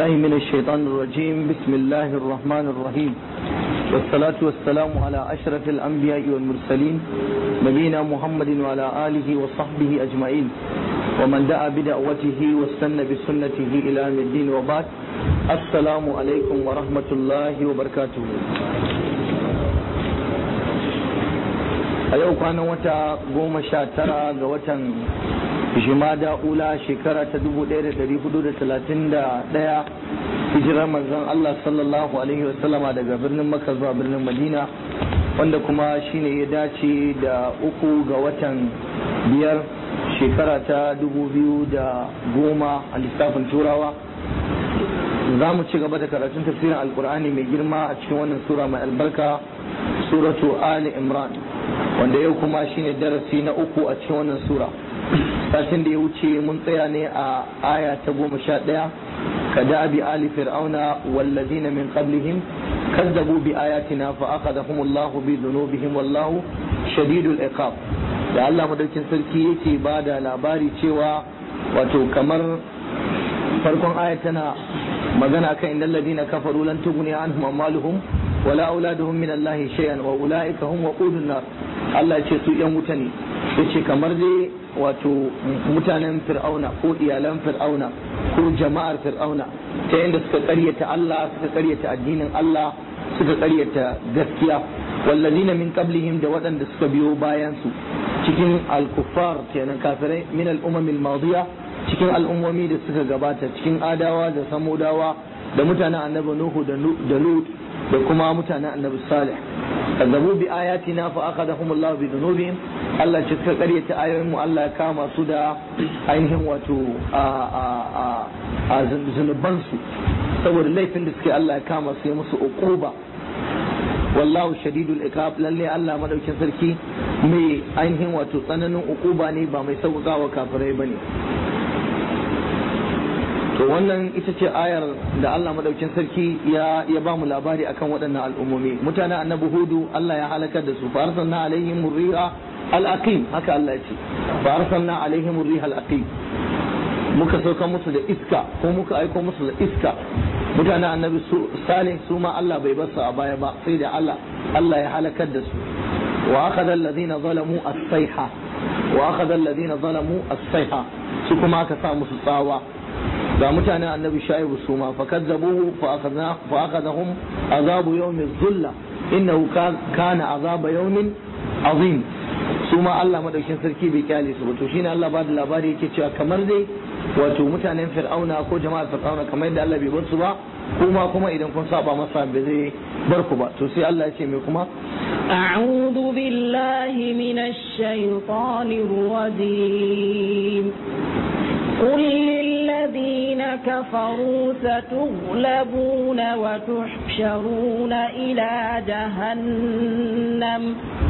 بالله من الشيطان الرجيم بسم الله الرحمن الرحيم والصلاة والسلام على أشرف الأنبياء والمرسلين نبينا محمد وعلى آله وصحبه أجمعين ومن دعا بدعوته واستنى بسنته إلى يوم الدين وبعد السلام عليكم ورحمة الله وبركاته a yau kwanan wata goma sha tara ga watan jimada ula shekara ta dubu ɗaya da dari hudu da talatin da ɗaya hijirar manzon Allah sallallahu alaihi wasallama daga birnin Makka zuwa birnin Madina wanda kuma shine ya dace da uku ga watan biyar shekara ta dubu biyu da goma a lissafin turawa za mu ci gaba da karatun tafsirin alkur'ani mai girma a cikin wannan sura mai albarka suratu ali imran wanda yau kuma shine darasi na uku a cikin wannan sura satin da ya wuce mun tsaya ne a aya ta goma sha ɗaya ka da'abi ali fir'auna wallazina min qablihim kazzabu bi ayatina fa akhadhahum Allah bi dhunubihim wallahu shadidul iqab da Allah madaukin sarki yake ba da labari cewa wato kamar farkon aya tana magana kan innal ladina kafaru lan tughni anhum amwaluhum wala auladuhum min Allah shay'an wa ulaika hum waqudun nar Allah ce su yan wuta ne yace kamar dai wato mutanen fir'auna ko iyalan fir'auna ko jama'ar fir'auna ta yadda suka karyata Allah suka karyata addinin Allah suka karyata gaskiya wallazina min qablihim da waɗanda suka biyo bayan su cikin al-kuffar kenan kafirai min al-umam al-madiya cikin al'ummomi da suka gabata cikin adawa da samudawa da mutanen annabi nuhu da lut da kuma mutanen annabi salih kazzabu bi ayatina fa akhadahum Allah bi dhunubihim Allah ce suka karyata ayoyin mu Allah ya kama su da ainihin wato a a a a zunuban su saboda laifin da suke Allah ya kama su ya musu uquba wallahu shadidul iqab lalle Allah madaukin sarki mai ainihin wato tsananin uquba ne ba mai sauƙaƙawa kafirai bane to wannan ita ce ayar da Allah madaukin sarki ya ya ba mu labari akan waɗannan al'ummomi mutanen annabi hudu Allah ya halakar da su fa arsalna alaihim riha al-aqim haka Allah ya ce fa arsalna alaihim riha al-aqim muka sauka musu da iska ko muka aiko musu da iska mutanen annabi salih su ma Allah bai basu a baya ba sai da Allah Allah ya halakar da su wa akhadha alladhina zalamu as-sayha wa akhadha alladhina zalamu as-sayha su kuma aka sa musu tsawa ga mutanen annabi shaibu su ma fakazzabuhu fa akhadhahum azabu yawmi dhulla innahu kana azaba yawmin azim su ma Allah madaukin sarki bai kyale su to shine Allah ba da labari yake cewa kamar dai wato mutanen fir'auna ko jama'ar fir'auna kamar yadda Allah bai bar su ba kuma kuma idan kun saba masa bai zai bar ku ba to sai Allah ya ce me kuma أعوذ بالله من الشيطان الرجيم قل للذين كفروا ستغلبون وتحشرون إلى جهنم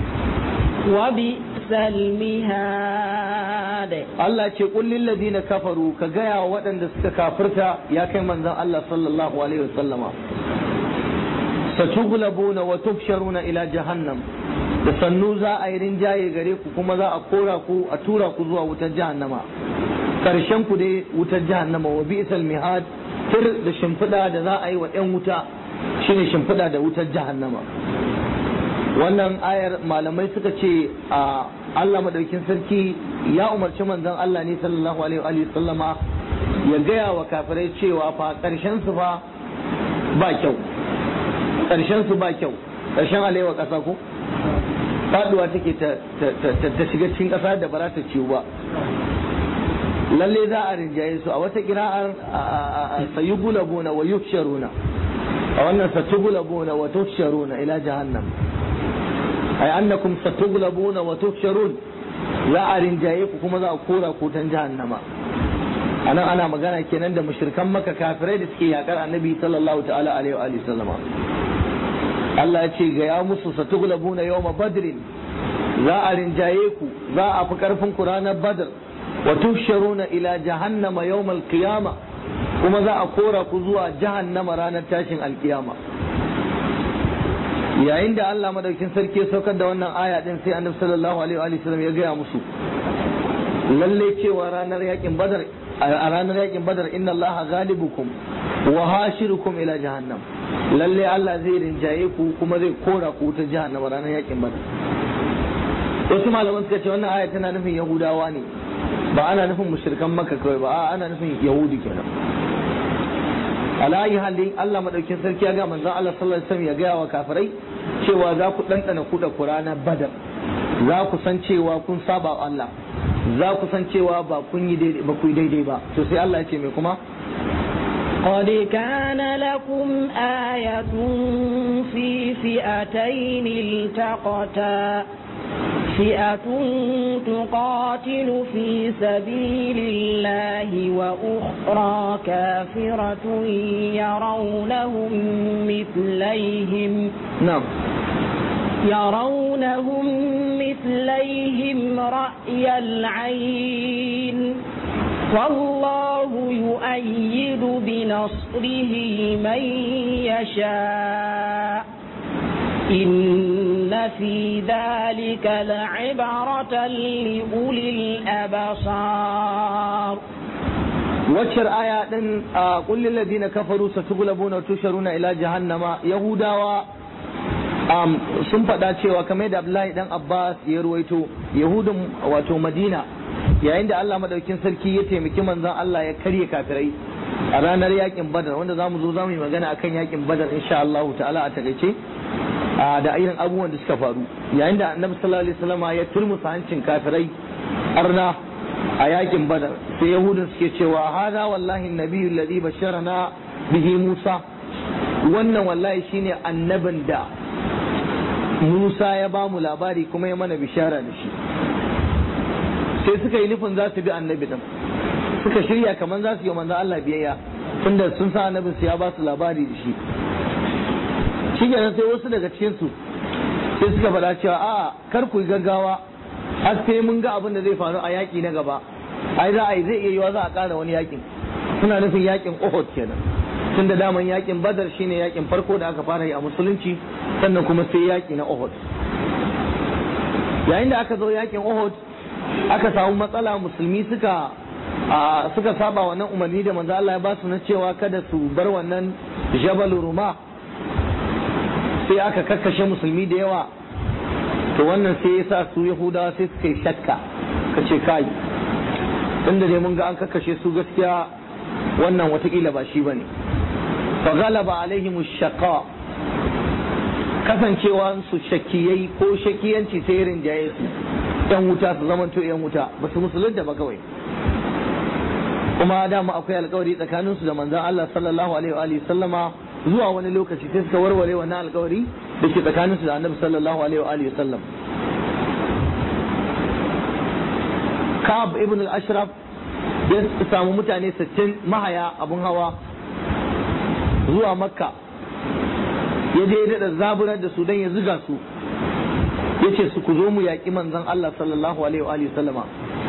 وبئس المهاد Allah ce qul lil ladina kafaru ka gaya wa waɗanda suka kafirta ya kai manzon Allah sallallahu alaihi wasallama satughlabuna wa tuhsharuna ila jahannam da sannu za a yi rinjaye gare ku kuma za a kora ku a tura ku zuwa wutar jahannama karshen ku dai wutar jahannama wa bi'sal mihad tir da shimfiɗa da za a yi wa ɗan wuta shine shimfiɗa da wutar jahannama wannan ayar malamai suka ce a Allah madaukin sarki ya umarci manzon Allah ne sallallahu alaihi wa sallama ya gaya wa kafirai cewa fa karshen su fa ba kyau karshen su ba kyau karshen alewa ƙasa ko faduwa take ta shiga cikin ƙasa da ba za ta ciwo ba lalle za a rinjaye su a wata kira'ar sayugulabuna wa yuksharuna a wannan satugulabuna wa tuksharuna ila jahannam ay annakum satugulabuna wa tuksharun za a rinjaye ku kuma za a kora ku tan jahannama anan ana magana kenan da mushrikan maka kafirai da suke yakar annabi sallallahu ta'ala alaihi wa sallama Allah ya ce ga ya musu satugulabuna yawma badrin za a rinjaye ku za a fi karfin ku ranar badr wa tusharuna ila jahannama yawmal qiyama kuma za a kora ku zuwa jahannama ranar tashin alkiyama yayin da Allah madaukin sarki ya saukar da wannan aya din sai annabi sallallahu alaihi wa sallam ya gaya musu lalle cewa ranar yakin badar a ranar yakin badar inna allaha ghalibukum wa hashirukum ila jahannam lalle Allah zai rinjaye ku kuma zai kora ku ta jahannam ranar yakin badar wasu malaman suka ce wannan aya tana nufin yahudawa ne ba ana nufin mushrikan makka kawai ba a ana nufin yahudi kenan alayi halin Allah madaukin sarki ya ga manzon Allah sallallahu alaihi wasallam ya ga wa kafirai cewa za ku dandana kuda kurana badar za ku san cewa kun saba wa Allah za ku san cewa ba kun yi daidai ba ku yi daidai ba to sai Allah ya ce me kuma قد كان لكم آية في فئتين التقتا فئة تقاتل في سبيل الله وأخرى كافرة يرونهم مثليهم na'am يرونهم مثليهم رأي العين والله يؤيد بنصره من يشاء إن في ذلك لعبرة لأولي الأبصار waccar aya din a kullin ladina kafaru satughlabuna wa tusharuna ila jahannama yahudawa um, sun faɗa cewa kamar da Abdullahi dan Abbas ya ruwaito yahudun wato Madina yayin da Allah madaukin sarki ya taimaki manzon Allah ya karye kafirai a ranar yakin Badar wanda zamu zo zamu yi magana akan yakin Badar insha Allah ta'ala a takaice a da irin abubuwan da suka faru yayin da Annabi sallallahu alaihi wasallam ya turmusa hancin kafirai arna a yakin badar sai yahudun suke cewa hada wallahi nabiyyu alladhi basharana bihi musa wannan wallahi shine annabin da musa ya ba mu labari kuma ya mana bishara da shi sai suka yi nufin za su bi annabi din suka shirya kamar za su yi manzo Allah biyayya tunda sun sa annabin su ya ba su labari da shi shi sai wasu daga cikin su sai suka faɗa cewa a kar ku yi gaggawa har sai mun ga abin da zai faru a yaƙi na gaba ai za a yi zai iya yiwa za a ƙara wani yaƙin suna nufin yaƙin Uhud kenan tun da daman yaƙin Badar shine yaƙin farko da aka fara yi a musulunci sannan kuma sai yaƙi na Uhud yayin da aka zo yaƙin Uhud aka samu matsala musulmi suka a suka saba wannan umarni da manzo Allah ya ba su na cewa kada su bar wannan Jabal Ruma sai aka kakkashe musulmi da yawa to wannan sai ya sa su yahudawa sai suka yi shakka ka ce kai inda dai mun ga an kakkashe su gaskiya wannan watakila ba shi bane fa galaba alaihim shaqa kasancewa su shakkiyai ko shakiyanci sai rinjaye su yan wuta su zamanto yan wuta ba su musulunta ba kawai kuma dama akwai alkawari tsakaninsu da manzon Allah sallallahu alaihi wa alihi sallama zuwa wani lokaci sai suka warware wannan alkawari da ke tsakaninsu da annabi sallallahu alaihi wa alihi sallam Ka'ab ibn al-Ashraf ya samu mutane 60 mahaya abun hawa zuwa Makka ya je ya da zaburar da su dan ya zuga su yace su ku zo mu yaƙi manzon Allah sallallahu alaihi wa alihi sallama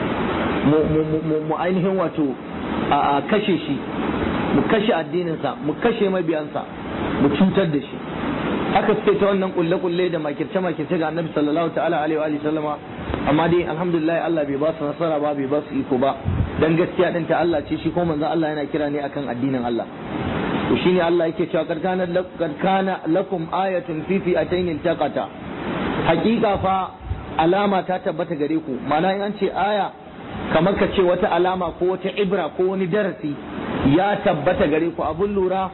mu ainihin wato a kashe shi mu kashe addininsa mu kashe mabiyansa mu cutar da shi haka suke ta wannan kulle-kulle da makirce-makirce ga annabi sallallahu ta'ala alaihi wa sallama amma dai alhamdulillah Allah bai ba su nasara ba bai ba su iko ba dan gaskiya din ta Allah ce shi ko manzon Allah yana kira ne akan addinin Allah to shine Allah yake cewa kad kana kad kana lakum ayatun fi fi'atayn iltaqata hakika fa alama ta tabbata gare ku ma'ana in an ce aya kamar ka ce wata alama ko wata ibra ko wani darasi ya tabbata gare ku abun lura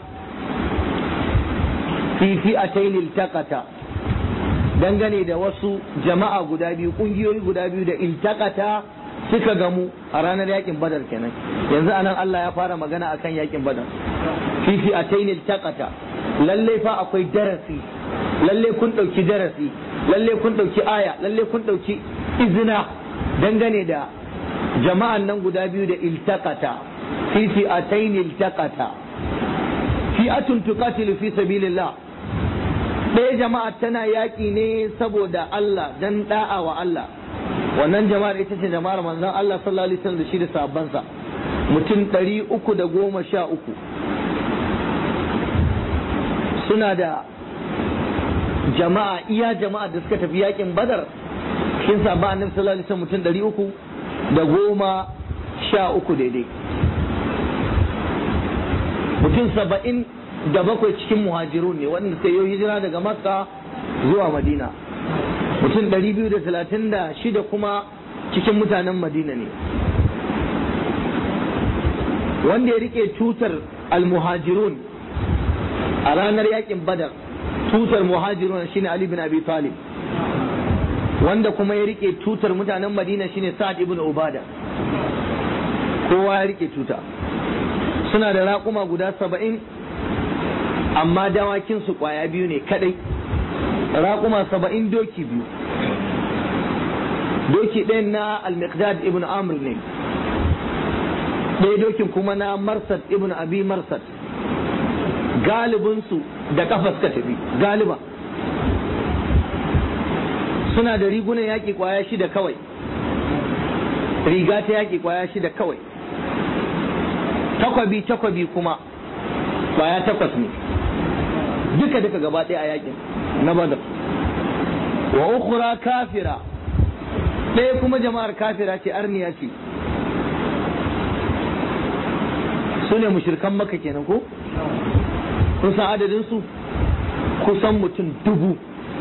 fi fi'atayn iltaqata dangane da wasu jama'a guda biyu kungiyoyi guda biyu da iltaqata suka gamu a ranar yakin badar kenan yanzu anan Allah ya fara magana akan yakin badar fi fi'atayn iltaqata lalle fa akwai darasi lalle kun dauki darasi lalle kun dauki aya lalle kun dauki izina dangane da jama'an nan guda biyu da iltaqata fi fi'atayn iltaqata fi'atun tuqatilu fi sabilillah ɗaya jama'a tana yaƙi ne saboda Allah dan da'a wa Allah wannan jama'ar ita ce jama'ar manzon Allah sallallahu alaihi wasallam da shi da sahabbansa mutum ɗari uku da goma sha uku suna da jama'a iya jama'a da suka tafi yaƙin badar shin sabon annabi sallallahu alaihi wasallam mutum ɗari uku da goma sha uku daidai mutum saba'in da bakwai cikin muhajirun ne wanda suka yi hijira daga makka zuwa madina mutum ɗari biyu da talatin da shida kuma cikin mutanen madina ne wanda ya rike tutar almuhajirun a ranar yakin badar tutar muhajirun shine ali bin abi talib wanda kuma ya rike tutar mutanen madina shine sa'ad ibn ubada kowa ya rike tuta suna da raƙuma guda saba'in amma dawakinsu ƙwaya biyu ne kadai raƙuma saba'in doki biyu doki ɗayan na al-miqdad ibn amr ne ɗaya dokin kuma na marsad ibn abi marsad galibinsu da kafa suka tafi galiba suna da rigunan yaƙi ƙwaya shida kawai riga ta yaƙi ƙwaya shida kawai takwabi takwabi kuma ƙwaya takwas ne duka duka gaba ɗaya a yaƙin na badar wa ukhra kafira ɗaya kuma jama'ar kafira ce arniya ce su ne mushirkan maka kenan ko kun san adadin su kusan mutum dubu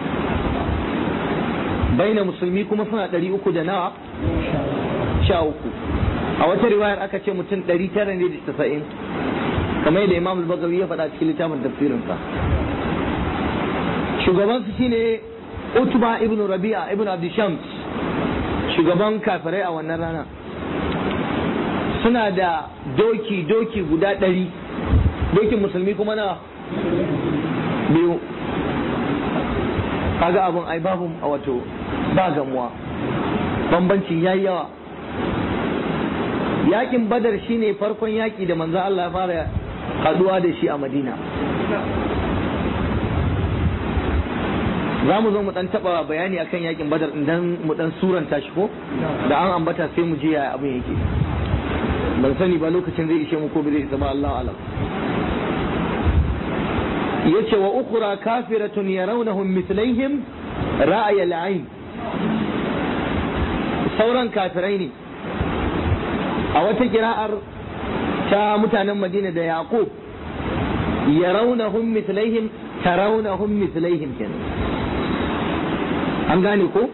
baina musulmi kuma suna ɗari uku da nawa sha uku a wata riwayar aka ce mutum ɗari tara ne da tasa'in kamar yadda imam al-bagawi ya faɗa cikin littafin tafsirinsa shugabansu shine utba ibn rabi'a ibn abdishams shugaban kafirai a wannan rana suna da doki doki guda ɗari dokin musulmi kuma na biyu kaga abin ai babu a wato ba gamuwa bambanci yayi yawa yakin badar shine farkon yaki da manzo Allah ya fara haduwa da shi a madina za mu zo mu dan taba bayani akan yakin badar idan mu dan suranta shi ko da an ambata sai mu je yaya abin yake ban sani ba lokacin zai ishe mu ko bai isa ba Allah alam yace wa ukhra kafiratun yarawnahum mithlaihim ra'ay al-ayn sauran kafirai ne a wata kira'ar ta mutanen Madina da Yaqub yarawnahum mithlaihim tarawnahum mithlaihim kenan an gane ko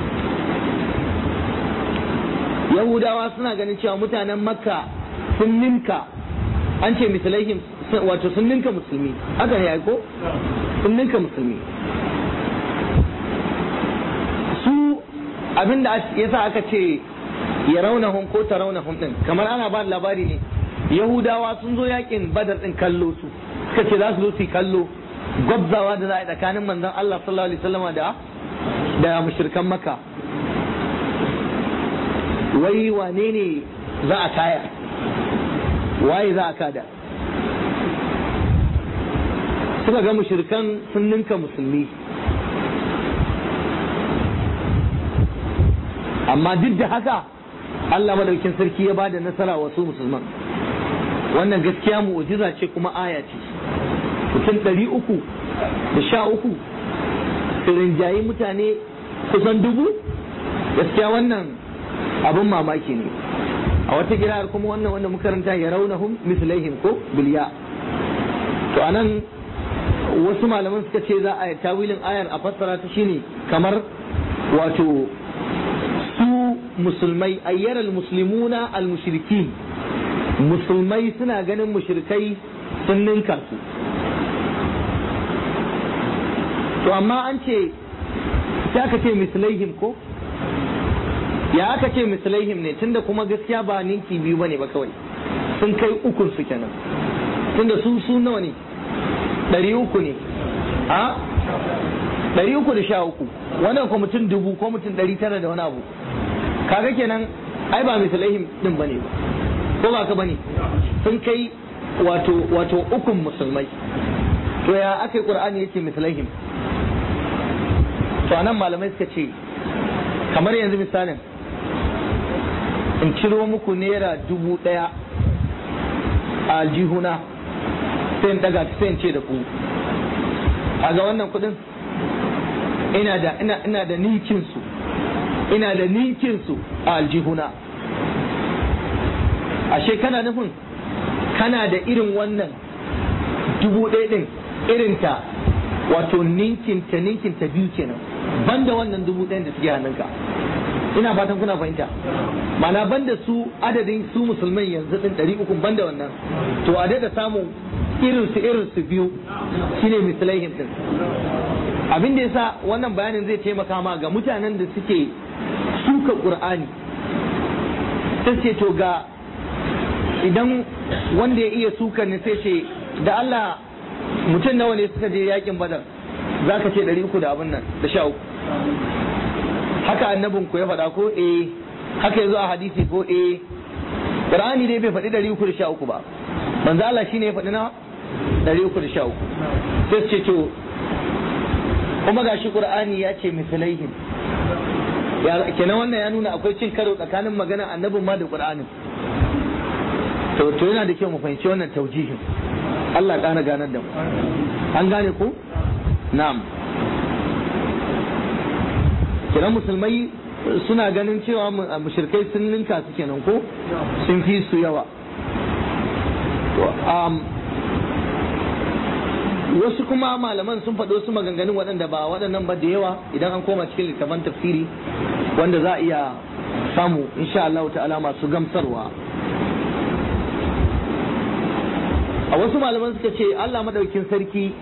yahudawa suna ganin cewa mutanen makka sun ninka an ce mislaihim wato sun ninka musulmi haka ne ko sun ninka musulmi su abinda yasa aka ce ya raunahun ko ta raunahun din kamar ana ba labari ne yahudawa sun zo yakin badar din kallo su suka ce za su zo su kallo gwabzawa da za a yi tsakanin manzon Allah sallallahu alaihi wasallama da da mushrikan maka wai wane ne za a kaya waye za a kada suka ga mushrikan sun ninka musulmi amma duk da haka Allah madaukin sarki ya bada nasara wasu musulman wannan gaskiya mu'jiza ce kuma aya ce mutum ɗari uku da sha uku rinjayi mutane kusan dubu gaskiya wannan abin mamaki ne a wata kira'ar kuma wannan wanda makaranta ya raunahum mislaihim ko bilya to anan wasu malaman suka ce za a yi tawilin ayar a fassara ta shine kamar wato su musulmai ayyaral muslimuna al mushrikin musulmai suna ganin mushrikai sun ninka su to amma an ce sai aka ce mislaihim ko ya aka ce mislaihim ne tunda kuma gaskiya ba ninki biyu bane ba kawai sun kai ukun su kenan tunda su su nawa ne ɗari uku ne a ɗari uku da sha uku wannan ko mutum dubu ko mutum ɗari tara da wani abu kaga kenan ai ba mislaihim din bane ba ko ba ka bane sun kai wato wato ukun musulmai to ya aka yi qur'ani yace mislaihim to anan malamai suka ce kamar yanzu misalin in ciro muku naira dubu ɗaya a aljihuna sai in daga sai in ce da ku a ga wannan kuɗin ina da ina ina da ninkin su ina da ninkin su a aljihuna ashe kana nufin kana da irin wannan dubu ɗaya ɗin irinta wato ninkinta ninkinta biyu kenan banda wannan dubu ɗayan da suke hannunka ina fatan kuna fahimta mana banda su adadin su musulman yanzu ɗin ɗari uku banda wannan to a daɗa samun irin su irin su biyu shine mislaihim ɗin abin da yasa wannan bayanin zai taimaka ma ga mutanen da suke suka qur'ani sai ce to ga idan wanda ya iya suka ne sai ce da Allah mutum nawa ne suka je yakin badar za ka ce ɗari uku da abin nan da sha uku haka annabin ku ya faɗa ko eh haka yazo a hadisi ko eh Qur'ani dai bai faɗi ɗari uku da sha uku ba manzo Allah shine ya faɗi na ɗari uku da sha uku sai ce to kuma gashi Qur'ani ya ce mislaihim ya kenan wannan ya nuna akwai cin karo tsakanin magana annabin ma da Qur'anin to to yana da kyau mu fahimci wannan taujihin Allah ƙara ganar da mu an gane ko na'am kenan musulmai suna ganin cewa mushrikai sun ninka su kenan ko sun fi su yawa wasu kuma malaman sun faɗi wasu maganganun waɗanda ba waɗannan ba da yawa idan an koma cikin littafan tafsiri wanda za a iya samu insha Allah ta'ala masu gamsarwa a wasu malaman suka ce Allah madaukin sarki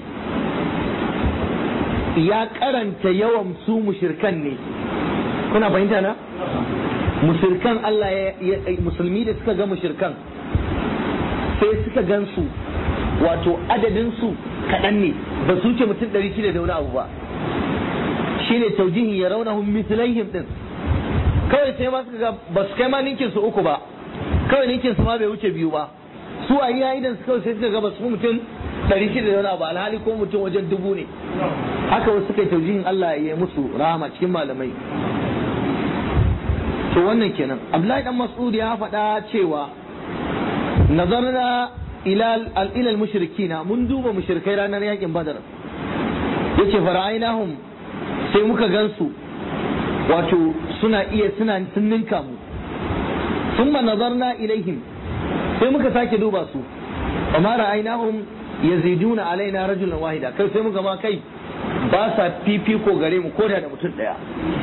ya karanta yawan su mushirkan ne kuna fahimta na mushirkan Allah ya musulmi da suka ga mushirkan sai suka gansu wato adadin su kaɗan ne ba su ce mutum ɗari shida da wani abu ba shine taujihin ya raunahum mislaihim din kawai sai ma suka ga ba su kai ma ninkin su uku ba kawai ninkin su ma bai wuce biyu ba su a yi idan su kawai sai suka ga ba su mutum ɗari shida da wani abu alhali ko mutum wajen dubu ne haka wasu suka yi taujihin Allah ya yi musu rahama cikin malamai to wannan kenan Abdullahi dan Mas'ud ya faɗa cewa nazarna ila al mushrikina mun duba mushrikai ranar yakin Badar yace fara'ainahum sai muka gansu wato suna iya suna sun ninka mu thumma nazarna ilaihim sai muka sake duba su amma ra'ainahum yaziduna alaina rajulan wahida kai sai muka ma kai ba sa fifiko gare mu koda da mutum daya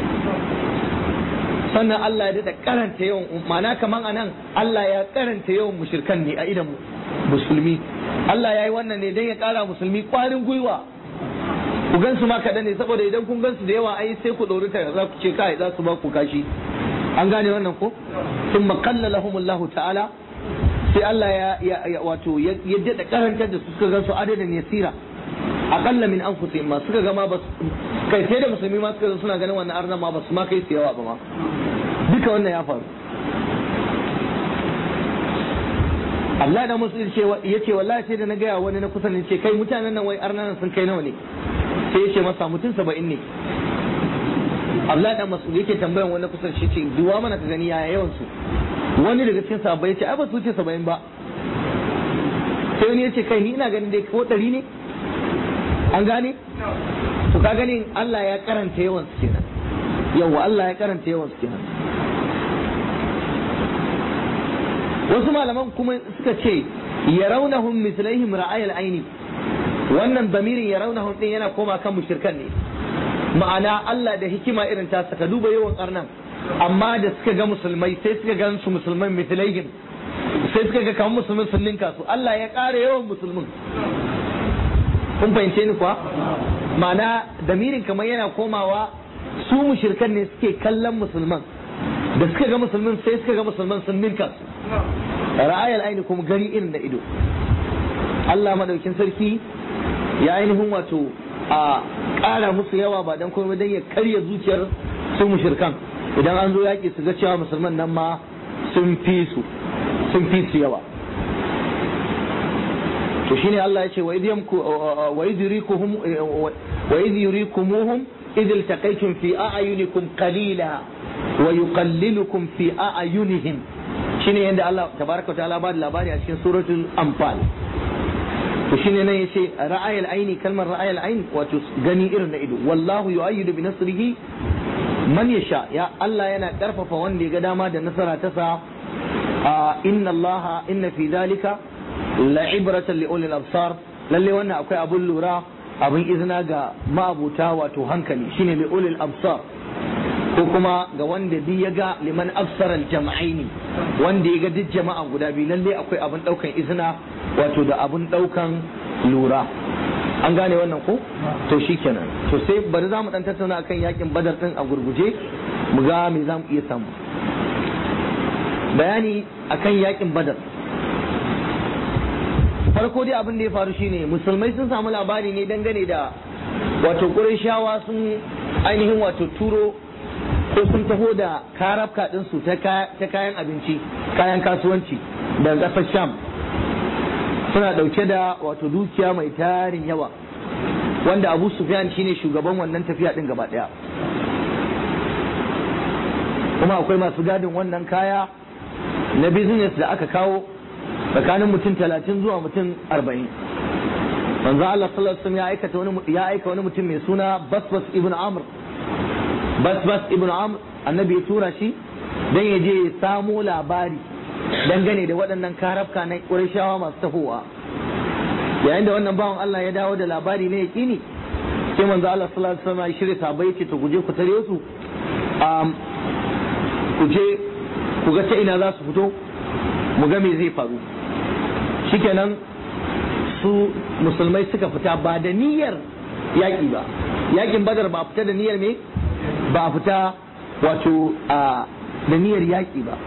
sannan Allah ya daɗa karanta yawan ma'ana kaman anan Allah ya karanta yawan mushrikan ne a idan musulmi Allah ya yi wannan ne don ya ƙara musulmi ƙwarin gwiwa ku gansu ma kaɗan ne saboda idan kun gansu da yawa ai sai ku ɗori ta za ku ce kai za su ba ku kashi an gane wannan ko sun makalla lahumullahu ta'ala sai Allah ya wato ya daɗa karantar da su suka gansu adadin yasira aƙalla min anfusihim ma suka gama ba kai sai da musulmi ma suka suna ganin wannan arnan ma ba su ma kai su yawa ba ma duka wannan ya faru Allah da musulmi ya ce wallahi sai da na gaya wani na kusa ne ce kai mutanen nan wai arnan sun kai nawa ne sai ya ce masa mutum saba'in ne Allah da masu yake tambayan wani kusa shi ce duwa mana ka gani yaya yawan su wani daga cikin sahabbai ya ce ai ba su wuce saba'in ba sai wani ya ce kai ni ina ganin dai ko ɗari ne an gane to ka gani Allah ya karanta yawan su kenan yawa Allah ya karanta yawan su kenan wasu malaman kuma suka ce yarawnahum mislaihim ra'ayal aini wannan damirin yarawnahum din yana koma kan mushrikan ne ma'ana Allah da hikima irin ta saka duba yawan karnan amma da suka ga musulmai sai suka ga su musulman mislaihim sai suka ga kamar musulmin sun ninka su Allah ya ƙara yawan musulmin kun fahimce ni kuwa ma'ana damirin kamar yana komawa su mushirkan ne suke kallon musulman da suka ga musulmin sai suka ga musulman sun ninka su ra'ayal aini kuma gani irin da ido Allah madaukin sarki ya ainihin wato a ƙara musu yawa ba dan komai dan ya karya zuciyar su mushirkan idan an zo yaƙi su ga cewa musulman nan ma sun fi su sun fi su yawa to shine Allah ya ce wa idh yamku wa idh yurikuhum wa idh yurikumuhum idh iltaqaytum fi a'yunikum qalila wa yuqallilukum fi a'yunihim shine yanda Allah tabaraka wa ta'ala ba da labari a cikin suratul anfal to shine nan yace ra'ayal aini kalmar ra'ayal ain wato gani irin na ido wallahu yu'ayyidu bi nasrihi man yasha ya Allah yana karfafa wanda ya ga dama da nasara ta sa inna Allah inna fi dhalika la'ibratan li ulil absar lalle wannan akwai abun lura abin izina ga ma'abuta wato hankali shine li ulil absar ko kuma ga wanda bi ya ga liman absaral jama'aini wanda ya ga duk jama'a guda biyu lalle akwai abin daukan izina wato da abin daukan lura an gane wannan ko to shikenan to sai bari za mu dan tattauna akan yakin badar din a gurguje mu ga me za mu iya samu bayani akan yakin badar farko dai abin da ya faru shine musulmai sun samu labari ne dangane da wato shawa sun ainihin wato turo ko sun taho da karafka ɗinsu ta kayan abinci kayan kasuwanci daga ƙasar sham suna ɗauke da wato dukiya mai tarin yawa wanda abu sufyan shine shugaban wannan tafiya ɗin gaba ɗaya kuma akwai masu gadin wannan kaya na business da aka kawo tsakanin mutum talatin zuwa mutum arba'in manzo Allah sallallahu alaihi ya aikata wani ya aika wani mutum mai suna Basbas ibn Amr Basbas ibn Amr annabi ya tura shi dan ya je ya samo labari dangane da waɗannan karafka na Qurayshawa masu tafowa yayin da wannan bawan Allah ya dawo da labari ne yaqini sai manzo Allah sallallahu alaihi wasallam ya shirya sabai ce to guje ku tare su ku je ku ga ta ina za su fito mu ga me zai faru shikenan su musulmai suka fita ba da niyyar yaƙi ba yaƙin badar ba fita da niyyar me ba fita wato a da niyyar yaƙi ba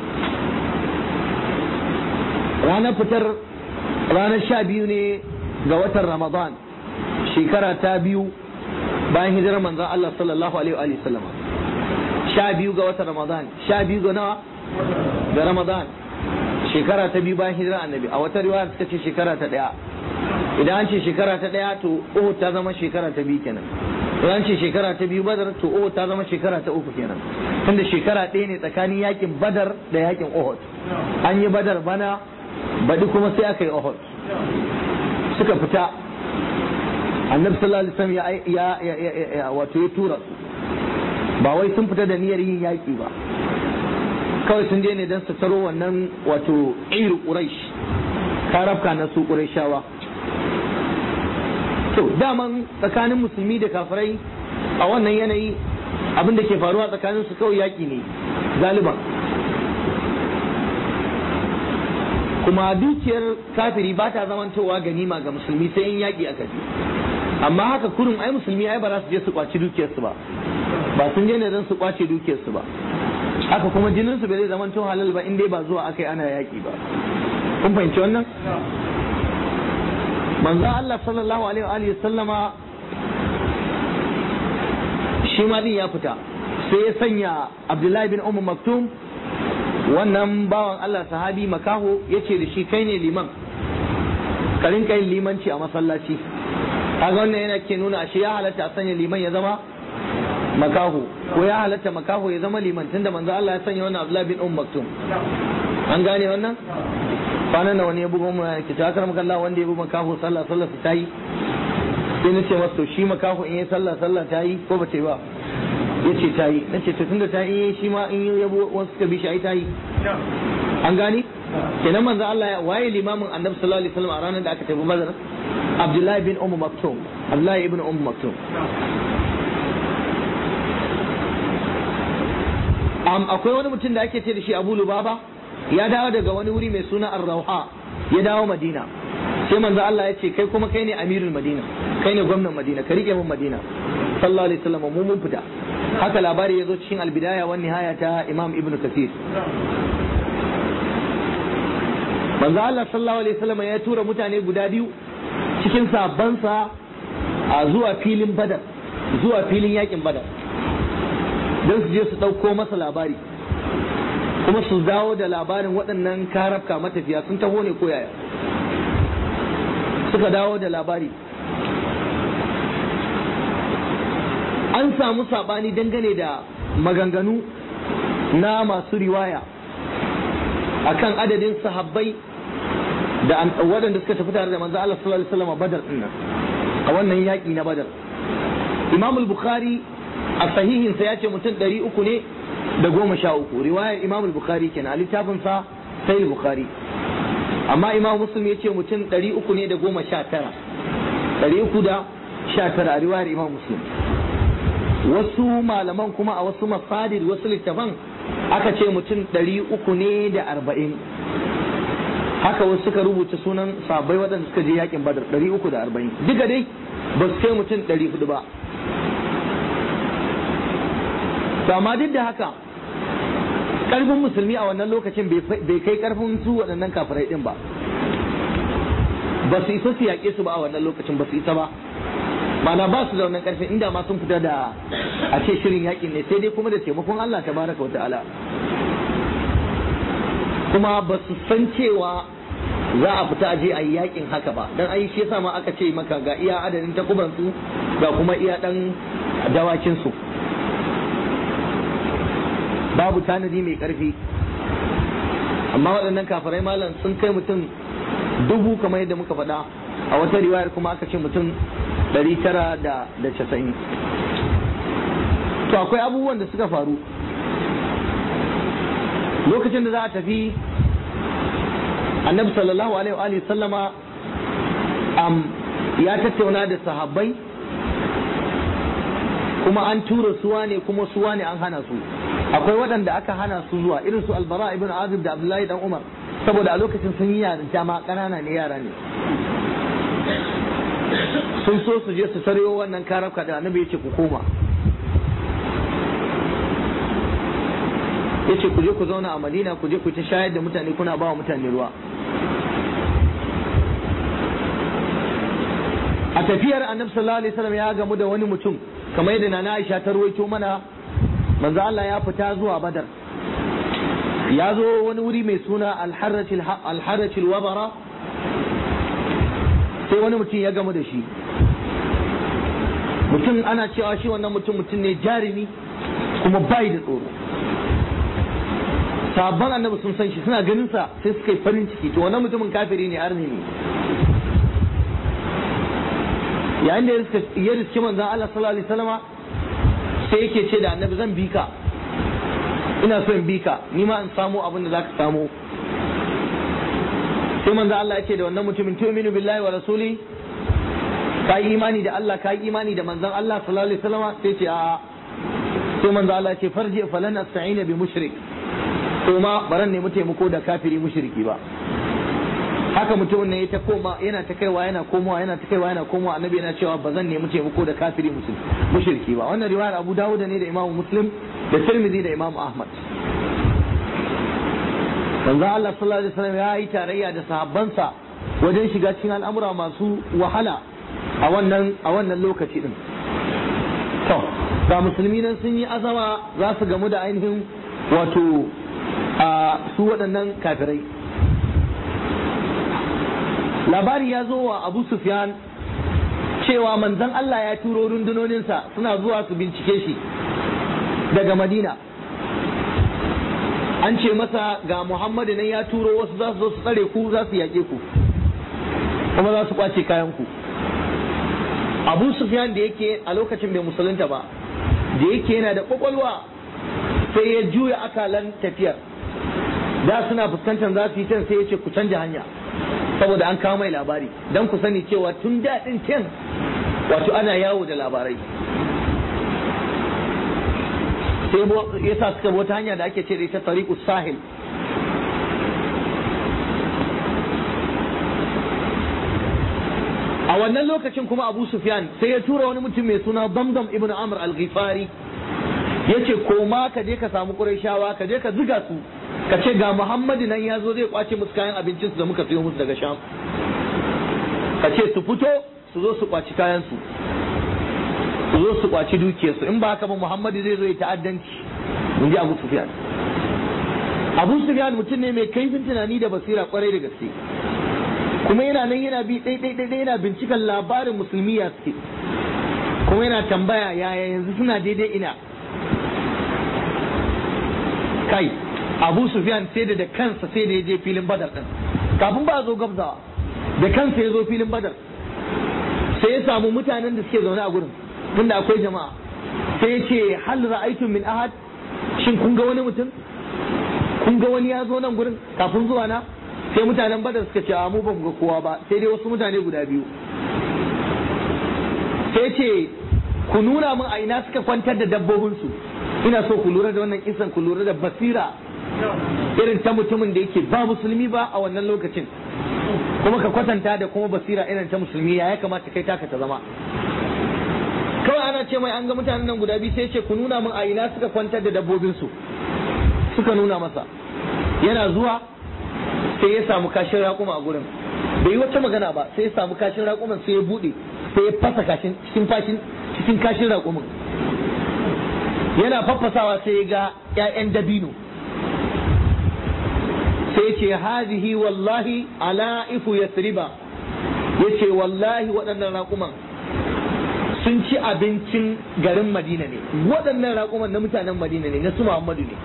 ranar fitar ranar sha biyu ne ga watan ramadan shekara ta biyu bayan hijirar manzon Allah sallallahu alaihi wa sallam sha biyu ga watan ramadan sha biyu ga nawa ga ramadan shekara ta biyu bayan hijirar annabi a wata riwaya suka ce shekara ta daya idan an ce shekara ta daya to Uhud ta zama shekara ta biyu kenan idan an ce shekara ta biyu Badar to Uhud ta zama shekara ta uku kenan tunda shekara ɗaya ne tsakanin yakin Badar da yakin Uhud an yi Badar bana baɗi kuma sai aka yi Uhud suka fita annabi sallallahu alaihi wasallam ya ya wato ya tura su ba wai sun fita da niyyar yin yaki ba kawai sun je ne don su taro wannan wato iru quraish karafka na su qurayshawa to daman tsakanin musulmi da kafirai a wannan yanayi abin da ke faruwa tsakanin su kawai yaki ne galiban kuma dukiyar kafiri ba ta zamantowa ganima ga musulmi sai in yaki aka ji amma haka kurin ai musulmi ai ba za su je su kwaci dukiyarsu ba ba sun je ne don su kwace dukiyarsu ba haka kuma jininsu bai zai zamanto halal ba in dai ba zuwa aka yi ana yaki ba kun fahimci wannan manzo Allah sallallahu alaihi wa alihi sallama shi ma din ya fita sai ya sanya Abdullahi bin Umar Maktum wannan bawan Allah sahabi makaho yace da shi kai ne liman ka rinka yin limanci a masallaci kaga wannan yana ke nuna ashe ya halatta a sanya liman ya zama makaho ko ya halatta makaho ya zama liman tunda manzo Allah ya sanya wannan Abdullahi bin Umm Maktum an gane wannan kwanan nan wani ya buga mu ki ta karam kallah wanda ya buga makaho sallah sallah ta yi sai nace masa to shi makaho in yi sallah sallah ta yi ko ba ta yi ba yace ta yi nace to tunda ta yi shi ma in ya wasu suka bi shi ai ta yi an gane kenan manzo Allah ya waye limamin Annabi sallallahu alaihi wasallam a ranar da aka tafi Badr Abdullahi bin Umm Maktum Abdullahi ibn Umm Maktum akwai wani mutum da ake ce da shi Abu Lubaba ya dawo daga wani wuri mai suna Ar-Rauha ya dawo Madina sai manzo Allah ya ce kai kuma kai ne amirul Madina kai ne gwamnan Madina ka rike mun Madina sallallahu alaihi wasallam mu mun fita haka labari ya zo cikin albidaya wan nihaya ta Imam Ibn Kathir manzo Allah sallallahu alaihi wasallam ya tura mutane guda biyu cikin sabansa a zuwa filin Badar zuwa filin yakin Badar don su je su ɗauko masa labari kuma su dawo da labarin waɗannan karafka matafiya sun taho ne ko yaya suka dawo da labari an samu saɓani dangane da maganganu na masu riwaya akan adadin sahabbai da waɗanda suka tafi tare da manzo Allah sallallahu alaihi wasallam badar din nan a wannan yaƙi na badar Imam al-Bukhari a sahihinsa ya ce mutum ɗari uku ne da goma sha uku riwayar imam bukhari kenan a littafinsa sai bukhari amma imam muslim ya ce mutum ɗari uku ne da goma sha tara ɗari uku da sha tara a riwayar imam muslim wasu malaman kuma a wasu mafadir wasu littafan aka ce mutum ɗari uku ne da arba'in haka wasu suka rubuta sunan sabai waɗanda suka je yakin badar ɗari uku da arba'in duka dai ba su kai mutum ɗari hudu ba to amma duk da haka ƙarfin musulmi a wannan lokacin bai kai ƙarfin su waɗannan kafirai ɗin ba ba su isa su yaƙe su ba a wannan lokacin ba su isa ba mana ba su da wannan ƙarfin inda ma sun fita da a ce shirin yaƙin ne sai dai kuma da taimakon Allah tabaraka wa ta'ala kuma ba su san cewa za a fita aje a yi yakin haka ba dan ai shi yasa ma aka ce maka ga iya adadin takuban su ga kuma iya dan dawakin su babu tanadi mai karfi amma waɗannan kafirai malam sun kai mutum dubu kamar yadda muka faɗa a wata riwayar kuma aka ce mutum ɗari tara da casa'in to akwai abubuwan da suka faru lokacin da za a tafi annabi sallallahu alaihi wa sallama um, ya tattauna da sahabbai kuma an tura suwa ne kuma suwa ne an hana su akwai waɗanda aka hana su zuwa irin su albara ibn azib da abdullahi dan umar saboda a lokacin sun yi yarinta ma ƙanana ne yara ne sun so su je su taryo wannan karafka da annabi ya ce ku koma ya ce ku je ku zauna a madina ku je ku ta shayar da mutane kuna ba wa mutane ruwa a tafiyar annabi sallallahu alaihi wasallam ya gamu da wani mutum kamar yadda nana Aisha ta ruwaito mana manzo Allah ya fita zuwa Badar ya zo wani wuri mai suna al-harrachil wabara sai wani mutum ya gamu da shi mutum ana cewa shi wannan mutum mutum ne jarumi kuma bai da tsoro sabon annabi sun san shi suna ganin sa sai suka yi farin ciki to wannan mutumin kafiri ne arni ne yayin da ya riski manzon Allah sallallahu alaihi wasallama sai yake ce da annabi zan bi ka ina so in bi ka ni ma in samu abin da zaka samu sai manzo Allah ya ce da wannan mutumin tu'minu billahi wa rasuli ka yi imani da Allah ka yi imani da manzon Allah sallallahu alaihi wasallama sai ce a sai manzo Allah ya ce farji falan asta'ina bi mushrik to ma baran ne mu taimako da kafiri mushriki ba haka mutumin ne ya ta koma yana ta kaiwa yana komowa yana ta kaiwa yana komowa annabi yana cewa ba zan nemi taimako da kafiri mushriki ba wannan riwayar Abu Dawud ne da Imam Muslim da Tirmidhi da Imam Ahmad manzo Allah sallallahu alaihi wasallam ya yi tarayya da sahabbansa wajen shiga cikin al'amura masu wahala a wannan a wannan lokaci din to ga musulmi nan sun yi azama za su gamu da ainihin wato a su waɗannan kafirai labari ya zo wa abu sufyan cewa manzon Allah ya turo rundunoninsa suna zuwa su bincike shi daga madina an ce masa ga muhammadu nan ya turo wasu za su zo su tsare ku za su yaƙe ku kuma za su kwace kayan ku abu sufyan da yake a lokacin bai musulunta ba da yake yana da kwakwalwa sai ya juya akalan tafiyar da suna fuskantar za su yi can sai ya ce ku canja hanya saboda an kawo mai labari don ku sani cewa tun daɗin can wato ana yawo da labarai sai ya sa suka wata hanya da ake ce da ita tariqu sahil a wannan lokacin kuma abu sufyan sai ya tura wani mutum mai suna damdam ibn amr al-ghifari ya ce koma ka je ka samu ƙurayshawa ka je ka ziga su ka ce ga muhammadu nan ya zo zai kwace musu kayan abincinsu da muka siyo musu daga sham ka ce su fito su zo su kwaci kayansu su zo su kwaci dukiyarsu in ba haka ba muhammadu zai zo ya ta'addanci in ji abu sufyan abu sufyan mutum ne mai kaifin tunani da basira kwarai da gaske kuma yana nan yana bi ɗai yana bincikan labarin musulmi ya suke kuma yana tambaya yaya yanzu suna daidai ina kai abu sufyan sai da da kansa sai da ya je filin badar din kafin ba a zo gabzawa da kansa ya zo filin badar sai ya samu mutanen da suke zaune a gurin tunda akwai jama'a sai ya ce hal ra'aytum min ahad shin kun ga wani mutum kun ga wani ya zo nan gurin kafin zuwa na sai mutanen badar suka ce a mu ba mu ga kowa ba sai dai wasu mutane guda biyu sai ce ku nuna min a ina suka kwantar da dabbobinsu ina so ku lura da wannan kisan ku lura da basira irin ta mutumin da yake ba musulmi ba a wannan lokacin kuma ka kwatanta da kuma basira irin ta musulmi ya ya kamata kai taka ta zama kawai ana ce mai an ga mutanen nan guda biyu sai ce ku nuna min a ina suka kwantar da dabbobinsu suka nuna masa yana zuwa sai ya samu kashin raƙuma a gurin bai yi wata magana ba sai ya samu kashin raƙuman sai ya buɗe sai ya fasa kashin cikin fashin cikin kashin raƙumin yana faffasawa sai ya ga 'ya'yan dabino sai ce hazihi wallahi ala ifu yasriba yace wallahi waɗannan raƙuman sun ci abincin garin madina ne waɗannan raƙuman na mutanen madina ne na su muhammadu ne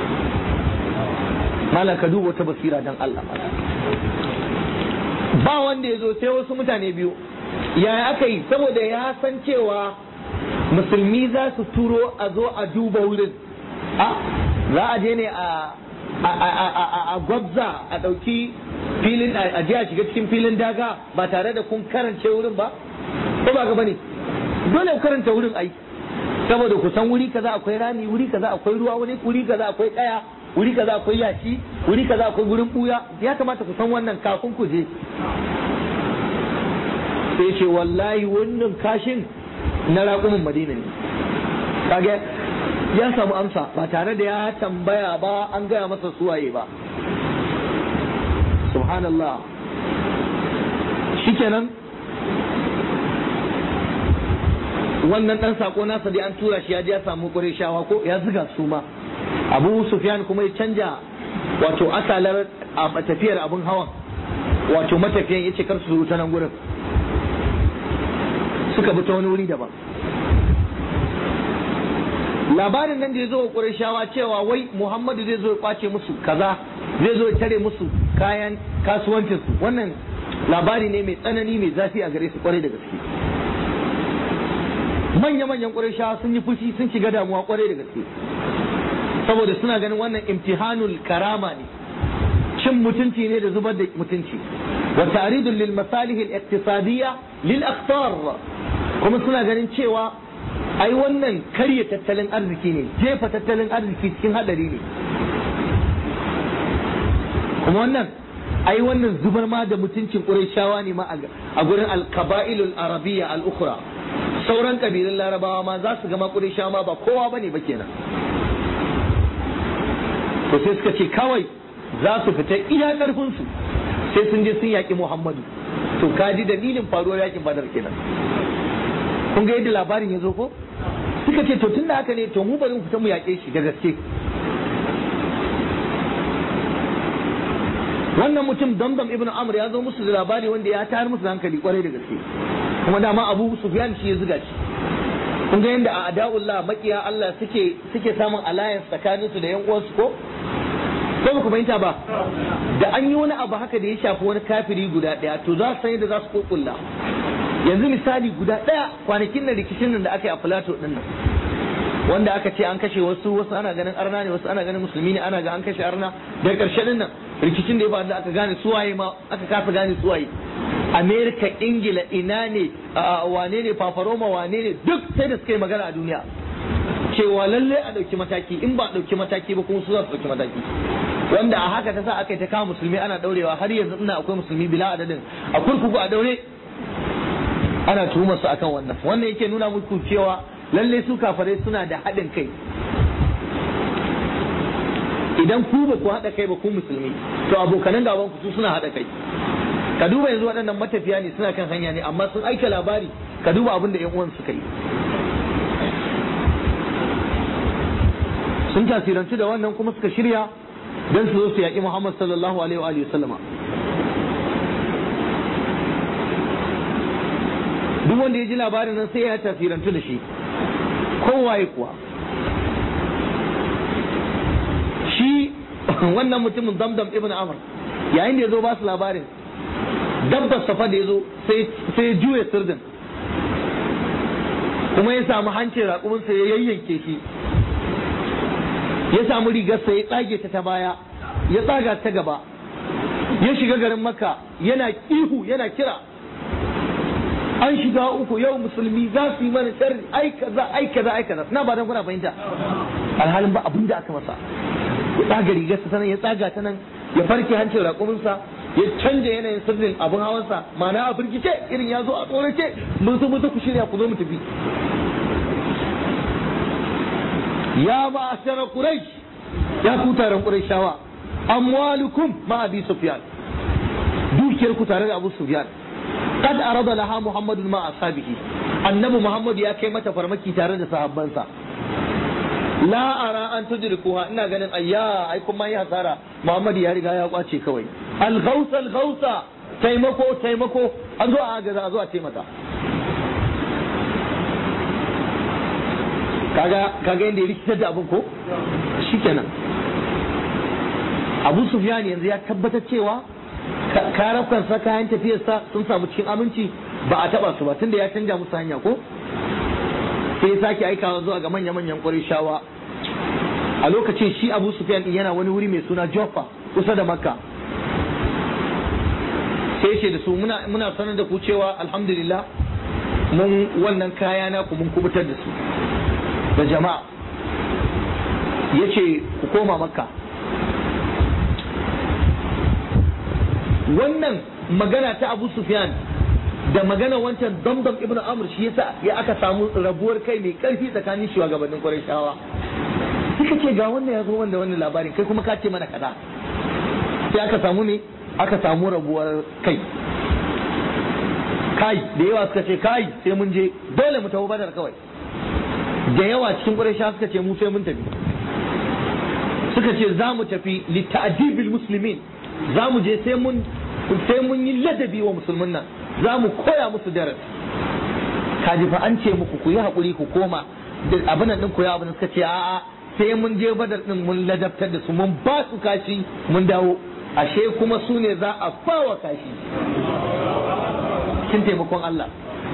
malam ka duba wata basira dan Allah ba wanda ya zo sai wasu mutane biyu yaya aka yi saboda ya san cewa musulmi za su turo a zo a duba wurin a za a je ne a a gwabza a ɗauki filin a je a shiga cikin filin daga ba tare da kun karance wurin ba ko ba gaba ne dole ku karanta wurin ai saboda ku san wuri kaza akwai rami wuri kaza akwai ruwa wani wuri kaza akwai kaya wuri kaza akwai yashi wuri kaza akwai gurin buya ya kamata ku san wannan kafin ku je sai ce wallahi wannan kashin na raƙumin madina ne kage ya samu amsa ba tare da ya tambaya ba an gaya masa suwaye ba subhanallah shikenan wannan dan sako nasa dai an tura shi ya je ya samu shawa ko ya ziga su ma abu sufyan kuma ya canja wato asalar a tafiyar abun hawan wato matafiyan ya ce kar su ta nan gurin suka bi ta wani wuri daban labarin nan da ya zo wa Qurayshawa cewa wai Muhammadu zai zo ya kwace musu kaza zai zo ya tare musu kayan kasuwancinsu wannan labari ne mai tsanani mai zafi a gare su kwarai da gaske manya-manyan Qurayshawa sun yi fushi sun shiga damuwa kwarai da gaske saboda suna ganin wannan imtihanul karama ne cin mutunci ne da zubar da mutunci wa ta'ridun lil masalih al iqtisadiyya lil akhtar kuma suna ganin cewa ai wannan karya tattalin arziki ne jefa tattalin arziki cikin hadari ne kuma wannan ai wannan zubar ma da mutuncin Qurayshawa ne ma a gurin al-qaba'ilul arabiyya al-ukhra sauran kabilun larabawa ma za su gama Qurayshawa ma ba kowa bane ba kenan to sai suka ce kawai za su fita iya karfin su sai sun je sun yaki Muhammadu to kaji dalilin faruwar yakin Badar kenan kun ga yadda labarin ya zo ko suka ce to tunda haka ne to mu bari mu fita mu yaƙe shi da gaske wannan mutum damdam ibn amr ya zo musu da labari wanda ya tayar musu da hankali kwarai da gaske kuma dama abu sufyan shi ya zuga shi kun ga yadda a ada'ullah makiya Allah suke suke samun alliance tsakanin su da yan uwansu ko ko ba ku fahimta ba da an yi wani abu haka da ya shafi wani kafiri guda daya to za su san yadda za su kokulla yanzu misali guda ɗaya kwanakin nan rikicin nan da aka yi a filato ɗin nan wanda aka ce an kashe wasu wasu ana ganin arna ne wasu ana ganin musulmi ne ana ga an kashe arna daga ƙarshe ɗin nan rikicin da ya faru da aka gane suwaye ma aka kafa gane suwaye amerika ingila ina ne wane ne fafaroma wane ne duk sai da suka yi magana a duniya cewa lalle a ɗauki mataki in ba a ɗauki mataki ba kuma su za su ɗauki mataki wanda a haka ta sa aka yi ta kama musulmi ana ɗaurewa har yanzu ina akwai musulmi bila adadin a kurkuku a daure ana tuhumar su akan wannan wannan yake nuna muku cewa lalle su kafarai suna da haɗin kai idan ku ba ku haɗa kai ba ku musulmi to abokanan gaban ku su suna haɗa kai ka duba yanzu waɗannan matafiya ne suna kan hanya ne amma sun aika labari ka duba abin da 'yan uwan suka yi sun tasirantu da wannan kuma suka shirya don su zo su yaƙi Muhammad sallallahu alaihi wa sallama duk wanda ya ji labarin nan sai ya tasirantu da shi kowaye kuwa shi wannan mutumin zamdam ibn amr yayin da ya zo ba su labarin dabbar safa da ya zo sai juya sirdin kuma ya samu hancin raƙuminsa ya yayyanke shi ya samu rigarsa ya tsage ta ta baya ya tsaga ta gaba ya shiga garin maka yana ihu yana kira an shiga uku yau musulmi za su yi mana sharri ai kaza ai kaza ai kaza na ba dan kuna fahimta alhalin ba abin da aka masa ya tsaga rigarsa ta nan ya tsaga ta nan ya farke hancin raƙuminsa ya canja yanayin sirrin abin hawansa ma'ana a firgice irin ya zo a tsorace mun zo mutu ku shirya ku zo mu tafi ya ma'ashara quraish ya ku taron qurayshawa amwalukum ma abi sufyan dukiyar ku tare da abu sufyan kad arada laha muhammadun ma ashabihi annabi muhammad ya kai mata farmaki tare da sahabbansa la ara an tudrikuha ina ganin ayya ai kuma yi hasara muhammad ya riga ya kwace kawai al ghausa al ghausa taimako taimako an zo a agaza a zo a taimaka kaga kaga yadda ya rikitar da abin ko shikenan abu sufyan yanzu ya tabbatar cewa karafkansa kayan tafiyarsa sun samu cikin aminci ba a taba su ba tunda ya canja musu hanya ko sai ya sake aikawa zuwa ga manya-manyan shawa a lokacin shi abu sufyan din yana wani wuri mai suna joffa kusa da makka sai ce da su muna muna sanar da ku cewa alhamdulillah mun wannan kaya na ku mun kubutar da su da jama'a yace ku koma makka wannan magana ta abu sufyan da magana wancan damdam ibnu amr shi yasa ya aka samu rabuwar kai mai karfi tsakanin shugabannin qurayshawa suka ce ga wannan ya zo wanda wannan labarin kai kuma ka ce mana kaza sai aka samu ne aka samu rabuwar kai kai da yawa suka ce kai sai mun je dole mu tafi badar kawai da yawa cikin qurayshawa suka ce mu sai mun tafi suka ce za mu tafi li ta'dibil muslimin za mu je sai mun sai mun yi ladabi wa musulmin nan za mu koya musu darasi kaji fa an ce muku ku yi haƙuri ku koma da abin nan din koya abin suka ce a'a sai mun je badar din mun ladabtar da su mun ba su kashi mun dawo ashe kuma su ne za a fawa kashi kin taimakon Allah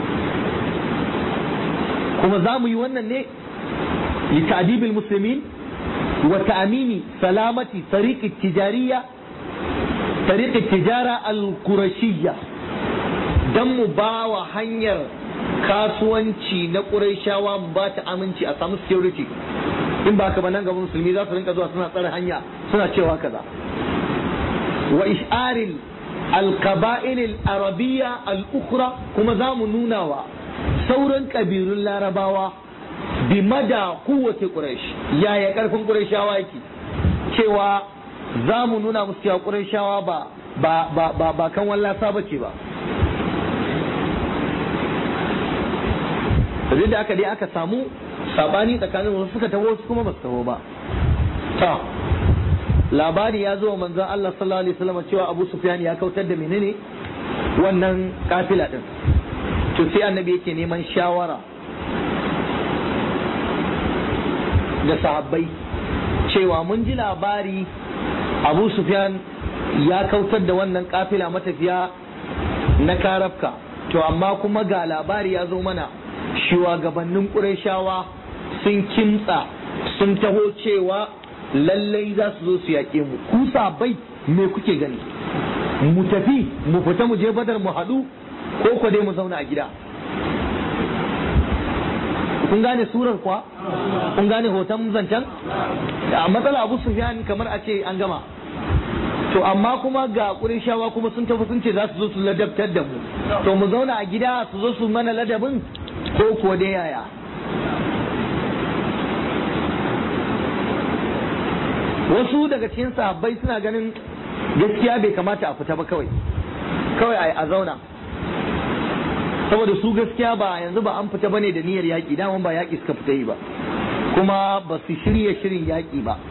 kuma za mu yi wannan ne li ta'dibil muslimin wa ta'amini salamati tariqi tijariyya طريق التجارة القرشية دم باوا hanyar kasuwanci na ƙurayshawa ba ta aminci a samu security in ba ka ba nan gaban musulmi za su rinka zuwa suna tsare hanya suna cewa kaza wa ish'aril alqaba'il al-arabiyya al-ukhra kuma za mu nuna wa sauran kabilun larabawa bi mada kowace quraish yaya karfin qurayshawa yake cewa za mu nuna musu cewa ƙurashawa ba ba ba ba ba kan wallasa ba ce ba da da aka dai aka samu sabani tsakanin wasu suka taho wasu kuma ba su taho ba ta labari ya zo manzon Allah sallallahu alaihi wasallam cewa Abu Sufyan ya kautar da menene wannan kafila din to sai annabi yake neman shawara da sahabbai cewa mun ji labari abu sufyan ya kautar da wannan kafila matafiya na karafka to amma kuma ga labari ya zo mana shugabannin ƙurashawa sun kimtsa sun taho cewa lallai za su zo su yaƙe mu ku bai me kuke gani mu tafi mu fita mu je badar mu haɗu ko ko dai mu zauna a gida kun gane surar kuwa kun gane hoton zancen a matsala abu sufyan kamar a ce an gama to amma kuma ga shawa kuma sun tafi sun ce za su zo su ladabtar da mu to mu zauna a gida su zo su mana ladabin ko kuwa dai yaya wasu daga cikin sahabbai suna ganin gaskiya bai kamata a fita ba kawai kawai a zauna saboda su gaskiya ba yanzu ba an fita bane da niyyar yaƙi daman ba yaƙi suka fita yi ba kuma ba su shirya shirin yaƙi ba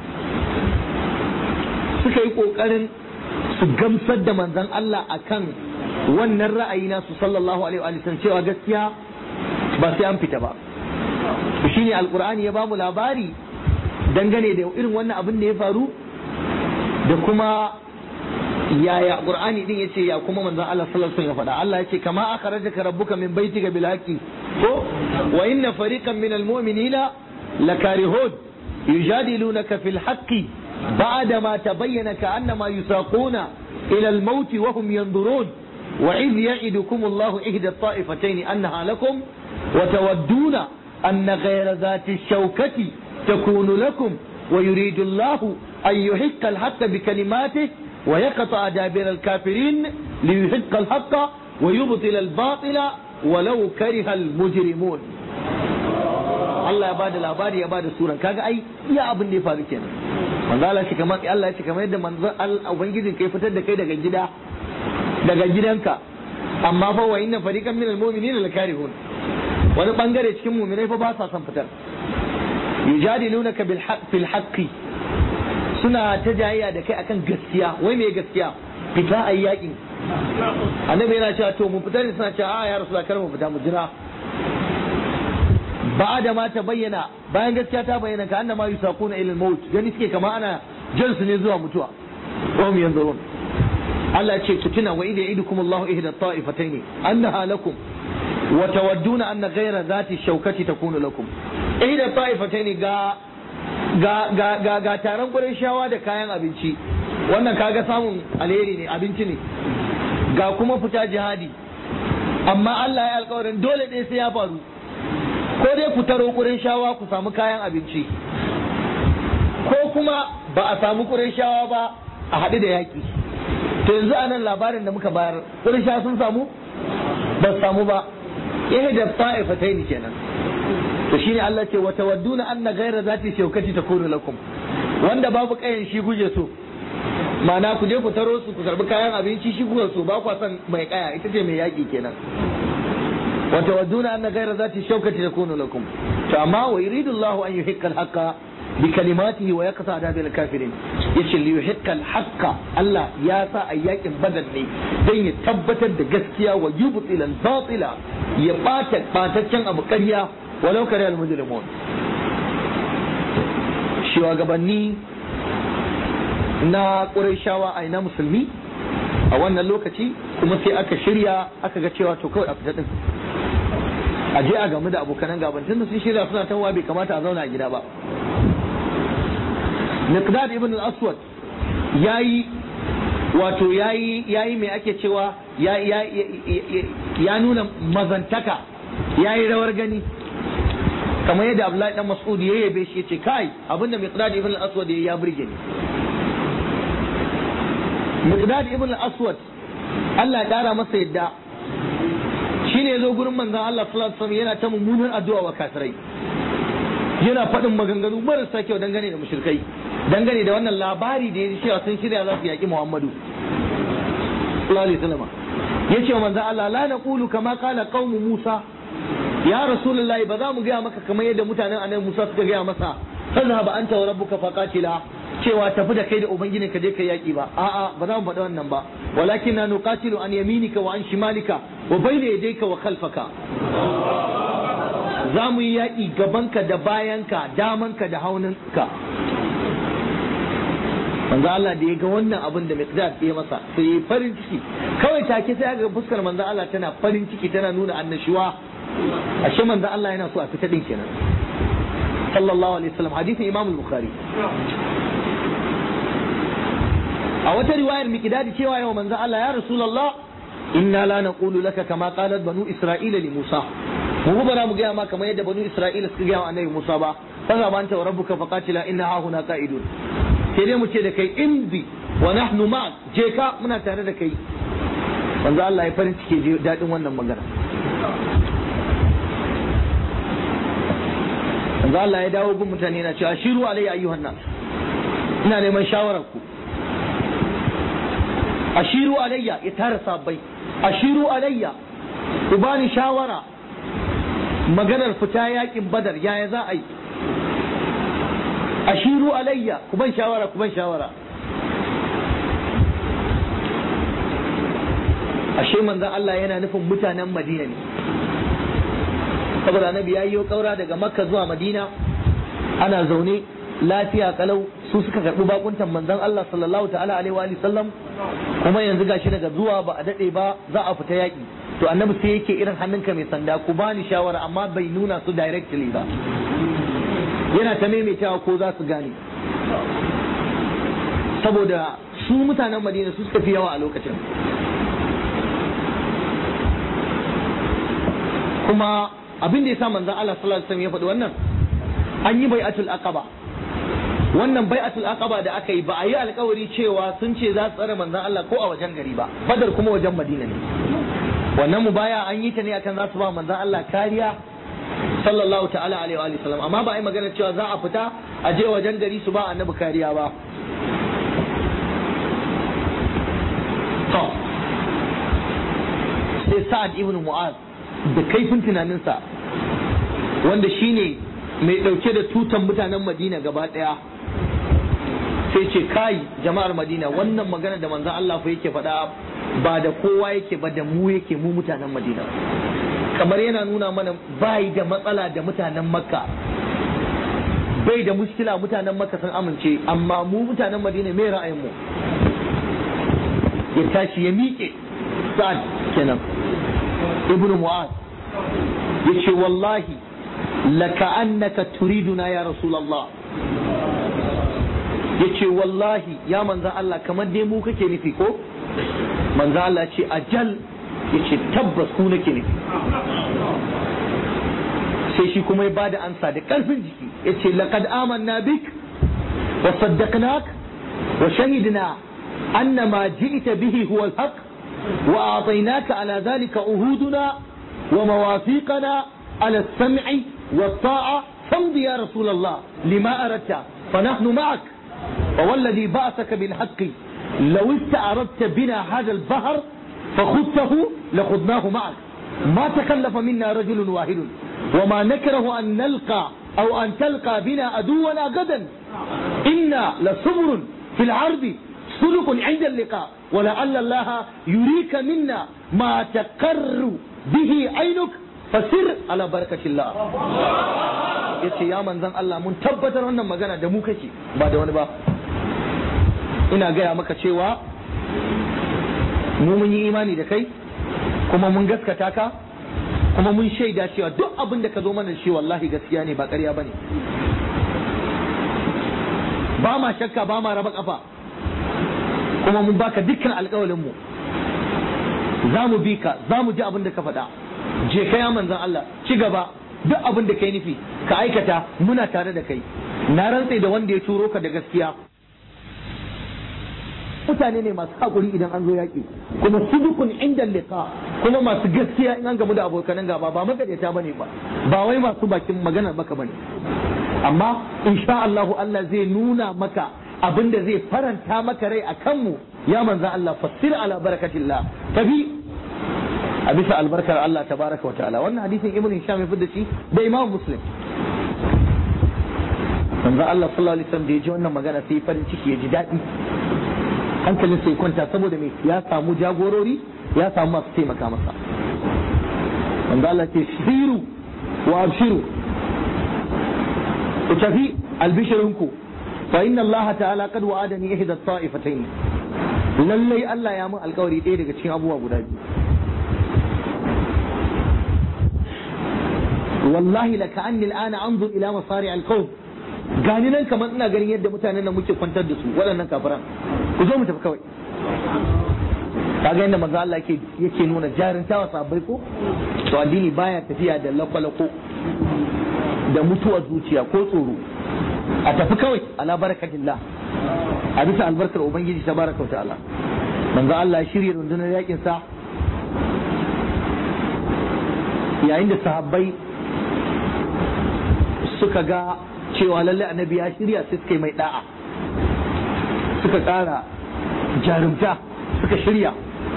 suka yi ƙoƙarin su gamsar da manzon Allah akan wannan ra'ayi nasu sallallahu alaihi wa sallam cewa gaskiya ba sai an fita ba shine alqur'ani ya bamu labari dangane da irin wannan abin da ya faru da kuma yaya qur'ani din yace ya kuma manzon Allah sallallahu alaihi wasallam ya faɗa Allah yace kama akhrajaka rabbuka min baitika bil haqqi ko wa inna fariqan min al mu'minina lakarihun yujadilunaka fil haqqi ba'da ma tabayyana ka'annama yusaquna ila al maut wa hum yanzurun wa iz ya'idukum Allahu ihda at-ta'ifatayn annaha lakum wa tawadduna anna ghayra dhati ash-shawkati takunu lakum wa yuridu Allahu an yuhiqqa al-haqqa bi kalimatihi wa yaqta'a dabira al-kafirin li yuhiqqa al-haqqa wa yubtila al-batila walau kariha al-mujrimun Allah ya bada labari ya bada suran kaga ai iya abin da ya faru kenan manzo Allah shi kamar Allah ya ce kamar yadda manzo Allah ubangijin kai fitar da kai daga gida daga gidanka amma fa wa inna fariqan minal mu'minina lakarihun wani bangare cikin mu'minai fa ba sa son fitar yujadilunaka bil haqq fil haqqi suna ta jayayya da kai akan gaskiya wai me gaskiya fita ayi yakin annabi yana cewa to mu fitar ne suna cewa a ya rasulullah kar mu fita mu jira ba da ma ta bayyana bayan gaskiya ta bayyana ka annama yusaquna ila al-maut gani suke kama ana jan su ne zuwa mutuwa wa hum yanzurun Allah ya ce ku tuna wa idza idukum Allahu ihda ta'ifatayn annaha lakum wa tawadduna anna ghayra dhati shawkati takunu lakum ihda ta'ifatayn ga ga ga ga, ga taron gurin shawa da kayan abinci wannan kaga samun alheri ne abinci ne ga kuma fita jihadi amma Allah ya alƙawarin dole ɗaya sai ya faru ko dai ku taro kurin shawa ku samu kayan abinci ko kuma ba a samu kurin shawa ba a haɗu da yaƙi to yanzu a nan labarin da muka bayar kurin shawa sun samu ba su samu ba ihe da ta'ifatai ne kenan to shine Allah ce wa tawadduna anna ghayra zati shaukati takunu lakum wanda babu kayan shi guje so ma'ana ku je ku taro su ku karbi kayan abinci shi kuka so ba ku san mai kaya ita ce mai yaƙi kenan وتودون أن غير ذات الشوكة تكون لكم فما ويريد الله أن يحق الحق بكلماته ويقطع دابر الكافرين yace li yuhiqqa al-haqqa Allah ya sa ayyakin badal ne dan ya tabbatar da gaskiya wa yubtil al-batila ya bata bataccen abu ƙarya walau kare al-mujrimun shugabanni na Qurayshawa a ina musulmi a wannan lokaci kuma sai aka shirya aka ga cewa to kawai a fita din a je a gamu da abokanan gaban tunda sun shirya suna tawa bai kamata a zauna a gida ba Miqdad ibn al-Aswad yayi wato yayi yayi me ake cewa ya ya ya nuna mazantaka yayi rawar gani kamar yadda Abdullahi dan Mas'ud ya yabe shi yace kai abinda Miqdad ibn al-Aswad ya burge ni Miqdad ibn al-Aswad Allah ya kara masa yadda shine yazo gurin manzon Allah sallallahu alaihi wasallam yana ta mummunar addu'a wa kafirai yana faɗin maganganu marasa kyau dangane da mushrikai dangane da wannan labari da ya cewa sun shirya za su yaƙi Muhammadu sallallahu alaihi wasallam yace wa manzon Allah la naqulu kama qala qaumu Musa ya rasulullahi ba za mu gaya maka kamar yadda mutanen annabi Musa suka gaya masa fazhaba anta wa rabbuka faqatila cewa tafi da kai da ubangiji ka je ka yaki ba a'a ba za mu faɗa wannan ba walakin na nuqatilu an yaminika wa an shimalika wa bayna yadayka wa khalfaka za mu yi yaƙi gabanka da bayanka damanka da hauninka manzo Allah da ya ga wannan abin da Miqdad ya masa sai ya farin ciki kawai take sai ga fuskar manzo Allah tana farin ciki tana nuna annashuwa ashe manzo Allah yana so a fita din kenan sallallahu alaihi wasallam hadisin Imam al-Bukhari a wata riwayar Miqdad cewa yau manzo Allah ya Rasulullah inna la naqulu laka kama qalat banu Isra'ila li Musa mu ba za mu gaya ma kamar yadda banu Isra'ila suka gaya wa annabi Musa ba fa za anta wa rabbuka faqatila inna ha huna qa'idun sai dai mu ce da kai imdi wa nahnu ma je ka muna tare da kai manzo Allah ya farin ciki je dadin wannan magana manzo Allah ya dawo gun mutane na cewa shiru alayya ayyuhan nas ina neman shawarar ku ashiru alayya ya tara sabbai ashiru alayya ku bani shawara maganar fita yakin badar yaya za a yi ashiru alayya ku ban shawara ku ban shawara ashe manzon Allah yana nufin mutanen Madina ne saboda annabi ya yi kaura daga Makka zuwa Madina ana zaune lafiya kalau su suka karɓi bakuntan manzon Allah sallallahu ta'ala alaihi wa sallam kuma yanzu gashi daga zuwa ba a dade ba za a fita yaki to annabi sai yake irin hannunka mai sanda ku bani shawara amma bai nuna su directly ba yana ta maimaitawa ko za su gane saboda su mutanen madina su suka fi yawa a lokacin kuma abin da ya sa manzon Allah sallallahu alaihi wasallam ya faɗi wannan an yi bai'atul aqaba wannan bai'atul aqaba da aka yi ba a yi alkawari cewa sun ce za su tsare manzon Allah ko a wajen gari ba badar kuma wajen madina ne wannan mu baya an yi ta ne akan za su ba manzon Allah kariya sallallahu ta'ala alaihi wa sallam amma ba a yi magana cewa za a fita a je wajen gari su ba annabi kariya ba to sai sa'ad ibn mu'az da kaifin tunaninsa wanda shine mai dauke da tutan mutanen madina gaba daya sai ce kai jama'ar madina wannan magana da manzon Allah fa yake faɗa ba da kowa yake ba da mu yake mu mutanen madina kamar yana nuna mana bai da matsala da mutanen makka bai da muskila mutanen makka sun amince amma mu mutanen madina me ra'ayin mu ya tashi ya miƙe sa'ad kenan ibnu mu'az yace wallahi laka annaka turiduna ya rasulullah yace wallahi ya manzan Allah kamar dai mu kake nufi ko manzan Allah ce ajal yace tabbas ku nake nufi sai shi kuma ya bada ansa da karfin jiki yace laqad amanna bik wa saddaqnak wa shahidna anna ma ji'ta bihi huwa al-haq wa a'tainaka ala dhalika uhuduna wa mawafiqana ala as-sam'i wat-ta'a famdi ya rasul Allah lima aradta فنحن معك فوالذي بعثك بالحق لو استعرضت بنا هذا البحر فخذته لخذناه معك ما تكلف منا رجل واحد وما نكره أن نلقى أو أن تلقى بنا عدونا غدا إنا لصبر في العرض سلك عند اللقاء ولعل الله يريك منا ما تقر به عينك fasir ala barakatillah yace ya manzan Allah mun tabbatar wannan magana da mu kake ba da wani ba ina gaya maka cewa mu mun yi imani da kai kuma mun gaskata ka kuma mun shaida cewa duk abin da ka zo mana shi wallahi gaskiya ne ba ƙarya bane ba ma shakka ba ma raba kafa kuma mun baka dukkan alƙawalin mu za mu bi ka za mu ji abin da ka faɗa je ka ya manzan Allah ci gaba duk abin da kai nufi ka aikata muna tare da kai na rantse da wanda ya turo ka da gaskiya mutane ne masu hakuri idan an zo yaƙi kuma sudukun inda liqa kuma masu gaskiya in an gamu da abokanan gaba ba magadeta bane ba ba wai masu bakin magana maka bane amma insha Allahu Allah zai nuna maka abin da zai faranta maka rai a kanmu ya manzan Allah fassir ala barakatillah tafi a bisa albarkar Allah tabaraka wa ta'ala wannan hadisin ibn hisham ya fidda shi da imam muslim manzo Allah sallallahu alaihi wasallam da ya ji wannan magana sai farin ciki ya ji daɗi hankalin sai kwanta saboda me ya samu jagorori ya samu masu taimaka masa manzo Allah ce shiru wa abshiru ku tafi albishirinku fa inna Allah ta'ala qad wa'adani ihda at-ta'ifatayn lallai Allah ya mun alkawari ɗaya daga cikin abubuwa guda biyu wallahi la ka'anni al'ana anzur ila masari al-qawm gani nan kamar ina ganin yadda mutanen nan muke kwantar da su waɗannan kafiran ku zo mu tafi kawai kaga yadda manzo Allah yake yake nuna jarintawa sabai ko to addini baya tafiya da lakwalako da mutuwar zuciya ko tsoro a tafi kawai ala barakatillah a bisa albarkar ubangiji tabaraka wa ta'ala manzo Allah ya shirya rundunar yakin sa yayin da sahabbai suka ga cewa lalle annabi ya shirya sai suka yi mai da'a suka ƙara jarumta suka shirya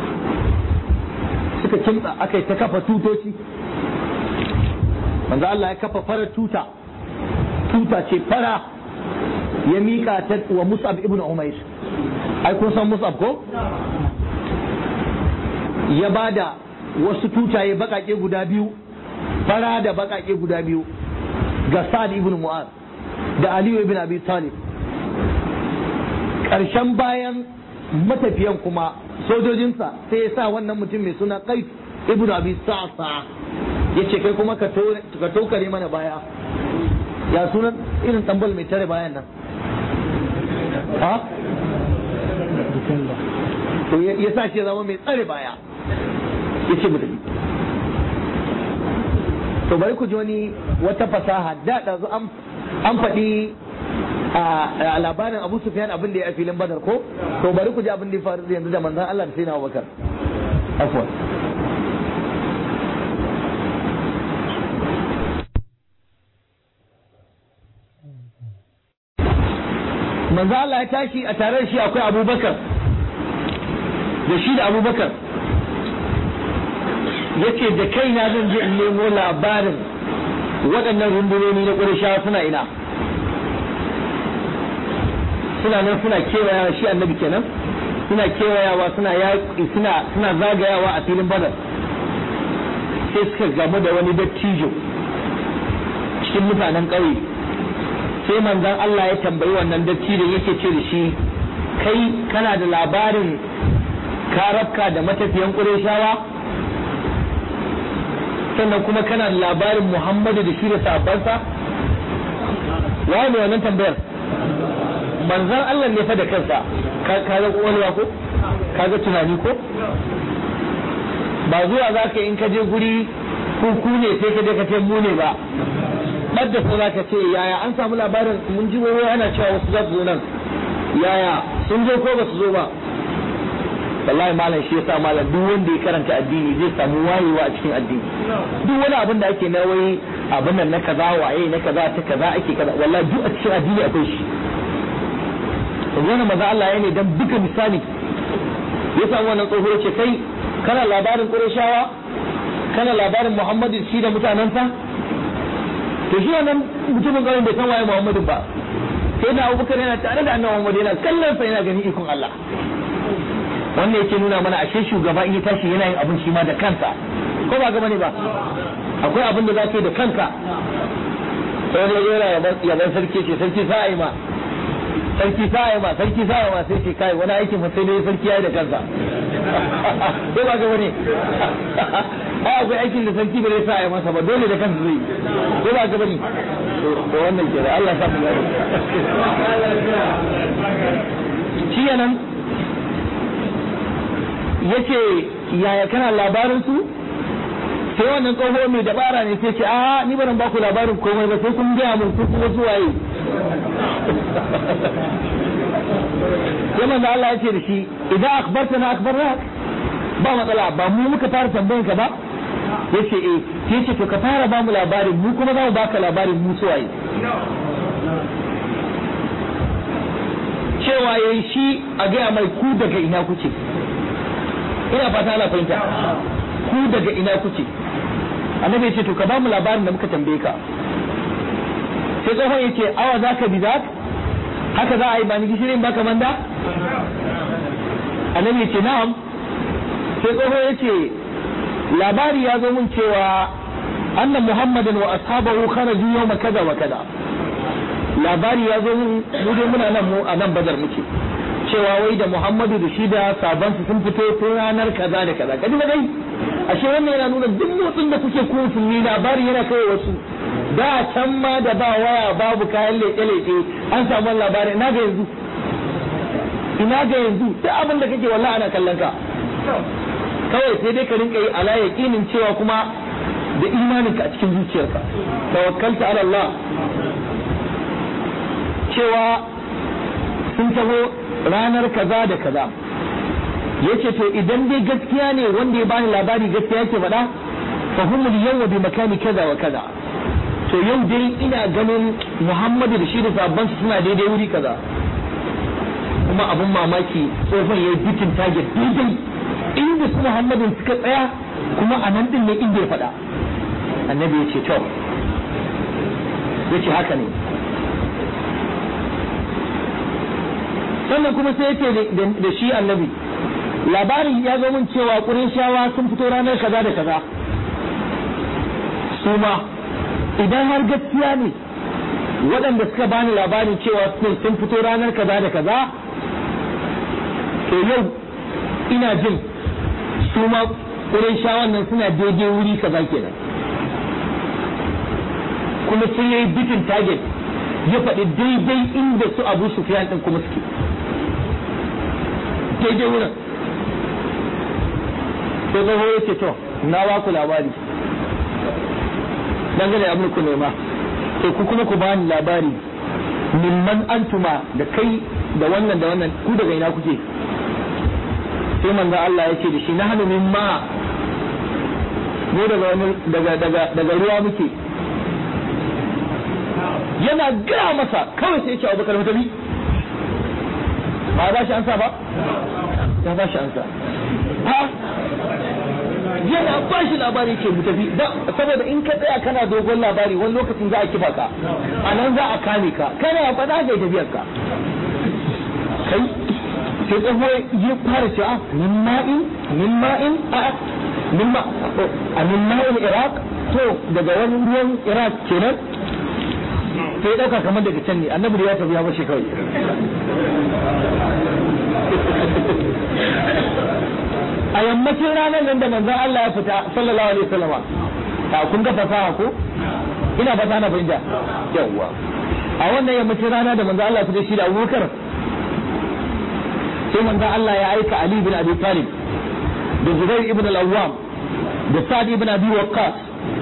suka kimtsa aka yi ta kafa tutoci manzo Allah ya kafa farar tuta tuta ce fara ya mika ta wa Mus'ab ibn Umair ai kun san Mus'ab ko ya bada wasu tutaye bakake guda biyu fara da bakake guda biyu ga Sa'ad ibn Mu'az da Aliyu ibn Abi Talib ƙarshen bayan matafiyan kuma sojojinsa sai ya sa wannan mutum mai suna Qais ibn Abi Sa'sa ya ce kai kuma ka tokare mana baya ya sunan irin tambal mai tare bayan nan ha ya sa shi zama mai tsare baya ya ce mu tafi to bari ku ji wani wata fasaha da ɗazu an an faɗi a labarin Abu Sufyan abin da ya a filin Badar ko to bari ku ji abin da ya faru yanzu da manzon Allah da sai na Abubakar afwan manzo Allah ya tashi a tare da shi akwai Abubakar da shi da Abubakar yace da kaina zan je in nemo labarin waɗannan rundunoni na Qurayshawa suna ina suna nan suna kewayawa shi annabi kenan suna kewayawa suna yaƙi suna suna zagayawa a filin Badar sai suka gamu da wani dattijo cikin mutanen ƙauye sai manzon Allah ya tambayi wannan dattijo yake ce da shi kai kana da labarin karabka da matafiyan Qurayshawa sannan kuma kana da labarin Muhammadu da shi da sahabbansa waye ne wannan tambayar manzon Allah ne fa da kansa ka ga kwalwa ko ka ga tunani ko ba zuwa za ka in ka je guri ku ne sai ka je ka ce mu ne ba ɓadda su za ka ce yaya an samu labarin mun ji wai ana cewa wasu za su zo nan yaya sun zo ko ba su zo ba wallahi malam shi yasa malam duk wanda ya karanta addini zai samu wayewa a cikin addini duk wani abin da ake na wai abin nan na kaza waye na kaza ta kaza ake kaza wallahi duk a cikin addini akwai shi wannan maza Allah ya ne dan buga misali ya samu wannan tsoho ya ce kai kana labarin Qurayshawa kana labarin Muhammadu shi da mutanensa to shi wannan mutumin kawai bai san waye Muhammadu ba sai na Abubakar yana tare da annabi Muhammad yana kallon sa yana ganin ikon Allah wannan yake nuna mana ashe shugaba in ya tashi yana yin abin shi ma da kansa ko ba gaba ne ba akwai abin da za ka yi da kanka sai da yana yaban sarki ce sarki sa'a ma sarki sa'a ma sarki sa'a ma sai ce kai wani aikin fa sai dai sarki yayi da kansa ko ba gaba ne ai akwai aikin da sarki bai sa'a masa ba dole da kansa zai ko ba gaba ne to wannan ke Allah sa mu gani shi yanan yace yaya kana labarin su sai wannan tsoho mai dabara ne sai ce a ni ba ba ku labarin komai ba sai kun gaya mun ku kuma suwaye sai manzo Allah ya ce da shi idan akhbarta na akhbarna ba matsala ba mu muka fara tambayan ka ba yace eh sai yace to ka fara ba mu labarin mu kuma za mu baka labarin mu suwaye cewa yayi shi a gaya mai ku daga ina kuke ina fata ana fahimta ku daga ina kuke annabi yace to ka ba mu labarin da muka tambaye ka sai tsohon yace awa zaka bi zaka haka za a yi ba ni gishirin ba kamar da annabi ya ce na'am sai tsoho ya ce labari ya zo mun cewa anna muhammadin wa ashabahu kharaju yawma kaza wa kaza labari ya zo mun mu dai muna nan mu a nan badar muke cewa wai da muhammadu da shi da sabansu sun fito tun ranar kaza da kaza kaji ba dai ashe wannan yana nuna duk motsin da kuke ku musulmi labari yana kai wasu da can ma da ba waya babu kayan leke-leke an samu labarin ina ga yanzu ina ga yanzu duk abin da kake wallahi ana kallon ka kawai sai dai ka rinka yi ala yaqinin cewa kuma da imaninka a cikin zuciyarka tawakkalta ala Allah cewa sun taho ranar kaza da kaza yace to idan dai gaskiya ne wanda ya bani labari gaskiya yake faɗa fa humul yawma bi makani kaza wa kaza to yau dai ina ganin Muhammadu da shi da sabban suna daidai wuri kaza kuma abun mamaki tsofan yayi bitin target daidai inda su Muhammadin suka tsaya kuma a nan din ne inda ya faɗa annabi ya ce to ya ce haka ne sannan kuma sai ya ce da shi annabi labarin ya zo min cewa shawa sun fito ranar kaza da kaza su ma idan har gaskiya ne waɗanda suka bani labarin cewa sun fito ranar kaza da kaza to yau ina jin su ma shawan nan suna daidai wuri kaza kenan kuma sun yi bitin target ya faɗi daidai inda su abu su ɗin kuma suke daidai wurin sai tsoho ya ce to na ba ku labari dangane abin ku nema to ku kuma ku bani labari mimman antuma da kai da wannan da wannan ku daga ina kuke sai manzo Allah ya ce da shi na hannu mimma mu daga wani daga daga daga ruwa muke yana gaya masa kawai sai ya ce Abubakar mutabi ba ba shi ansa ba ya ba shi ansa ha yana ba shi labari ke tafi saboda in ka tsaya kana dogon labari wani lokacin za a kifa ka a nan za a kame ka kana faɗa ga tafiyar ka kai sai tsaho ya fara cewa min ma'in min ma'in a min ma a min ma'in iraq to daga wani ruwan iraq kenan sai ɗauka kamar daga can ne annabi da ya tafi ya bashi kawai a yammacin ranar nan da manzon Allah ya fita sallallahu alaihi wasallama a kun ga fasaha ko ina fata na fahimta yawwa a wannan yammacin rana da manzon Allah ya fita shi da Abubakar sai manzon Allah ya aika Ali bin Abi Talib da Zubair ibn al-Awwam da Sa'd ibn Abi Waqqas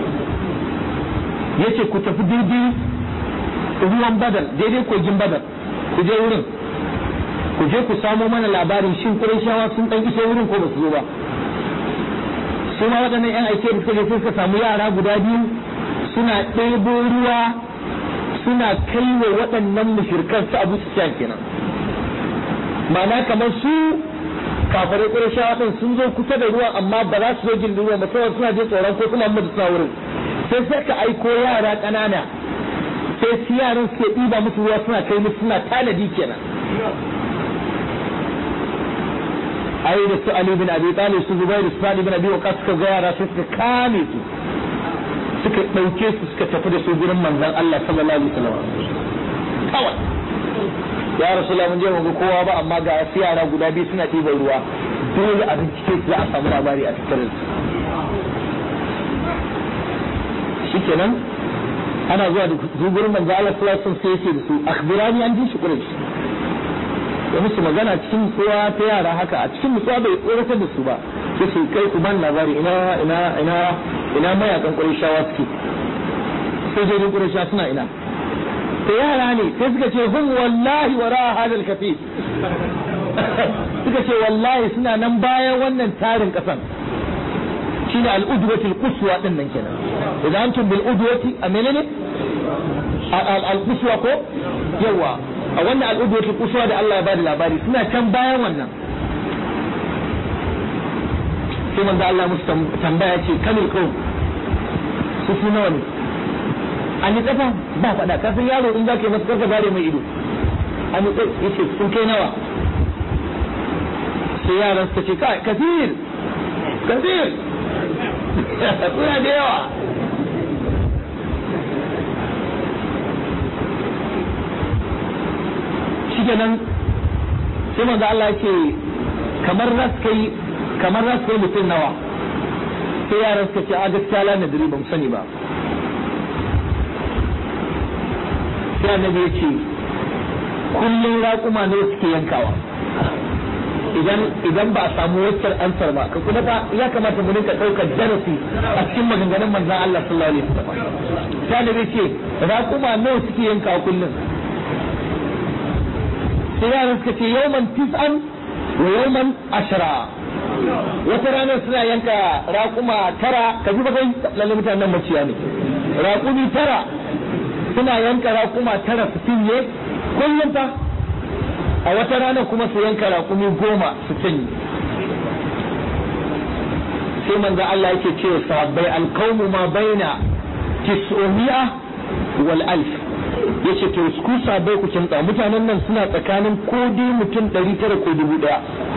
yace ku tafi daidai ruwan Badar daidai kogin Badar ku je wurin ku je ku samo mana labarin shin Qurayshawa sun dan iso wurin ko ba su zo ba su ma waɗannan yan aike da suka je suka samu yara guda biyu suna ɗebo ruwa suna kai wa waɗannan mushrikan su Abu Sufyan kenan ma'ana kamar su kafirai Qurayshawa din sun zo kusa da ruwa amma ba za su zo gindin ruwa ba saboda suna jin tsoron ko suna mutu suna wurin sai sai ka aiko yara ƙanana sai su yaran suke ɗiba musu ruwa suna kai musu suna tanadi kenan ai da su Ali bin Abi Talib su Zubair su Sa'd bin Abi Waqqas suka ga yara sai suka kame su suka dauke su suka tafi da su gurin manzon Allah sallallahu alaihi wasallam kawai ya rasulullah mun je mu ga kowa ba amma ga wasu yara guda biyu suna ɗiban ruwa dole a bincike su za a samu labari a tattare su shikenan ana zuwa da su gurin manzon Allah sallallahu alaihi wasallam sai ya ce da su akhbirani an ji shi quraish ya musu magana cikin nutsuwa ta yara haka a cikin nutsuwa bai tsoratar da su ba sai su kai ku ban labari ina ina ina ina mayakan Qurayshawa suke sojojin Qurayshawa suna ina ta yara ne sai suka ce hum wallahi wara hadal kafi suka ce wallahi suna nan bayan wannan tarin kasan shine al-udwati al-quswa din nan kenan idan antum bil udwati a menene al-quswa ko yawa a wannan al'ubuwatul kusuwa da Allah ya bada labari suna can bayan wannan sai manzo Allah musu tambaya ce kamil ko su su nawa ne an yi tsafa ba faɗa ka san yaro in zaka yi masa karka bare mai ido an yi tsafa yace sun kai nawa sai yaran suka ce kai kafir kafir suna da yawa shikenan sai manzo Allah ya ce kamar ras kai kamar ras kai mutum nawa sai yaran suka ce a gaskiya la nadri ba mu sani ba sai annabi ya ce kullum raƙuma ne suke yankawa idan idan ba a samu waccar ansar ba ka kuma ba ya kamata mu rinka ɗaukar darasi a cikin maganganun manzon Allah sallallahu alaihi wasallam sai annabi ya ce raƙuma nawa suke yankawa kullum sai yaran suka ce yawman tis'an wa yawman ashra wata ranar suna yanka raƙuma tara ka ji bakai lalle mutanen maciya ne raƙumi tara suna yanka raƙuma tara su cinye kullum fa a wata ranar kuma su yanka raƙumi goma su cinye sai manzo Allah yake cewa sahabbai alqawmu ma baina tis'umi'a wal alf ya ce to ku sabai ku kimta mutanen nan suna tsakanin ko dai mutum ɗari tara ko dubu ɗaya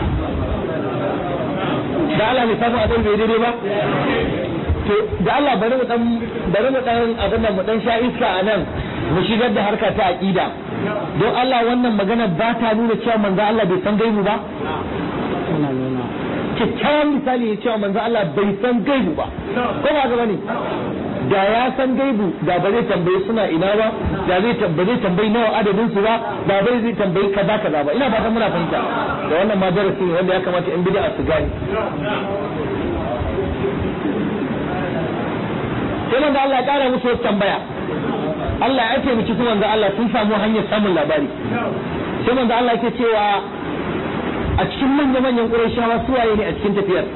da Allah mai samu abin bai daidai ba to da Allah bari mu dan bari mu dan abin nan mu dan sha iska a nan mu shigar da harka ta aqida don Allah wannan magana ba ta nuna cewa manzo Allah bai san gaibu ba kyakkyawan misali ya cewa manzo Allah bai san gaibu ba ko ba ga bane da ya san gaibu da ba zai tambayi suna ina ba da zai tambayi tambayi nawa adadin su ba da bai zai tambayi kaza kaza ba ina fatan muna fahimta da wannan ma darasi ne wanda ya kamata in bid'a su gani sai manzo Allah ya kara musu wata tambaya Allah ya taimaki su manzo Allah sun samu hanyar samun labari sai manzo Allah yake cewa a cikin manya manyan Qurayshawa su waye ne a cikin tafiyar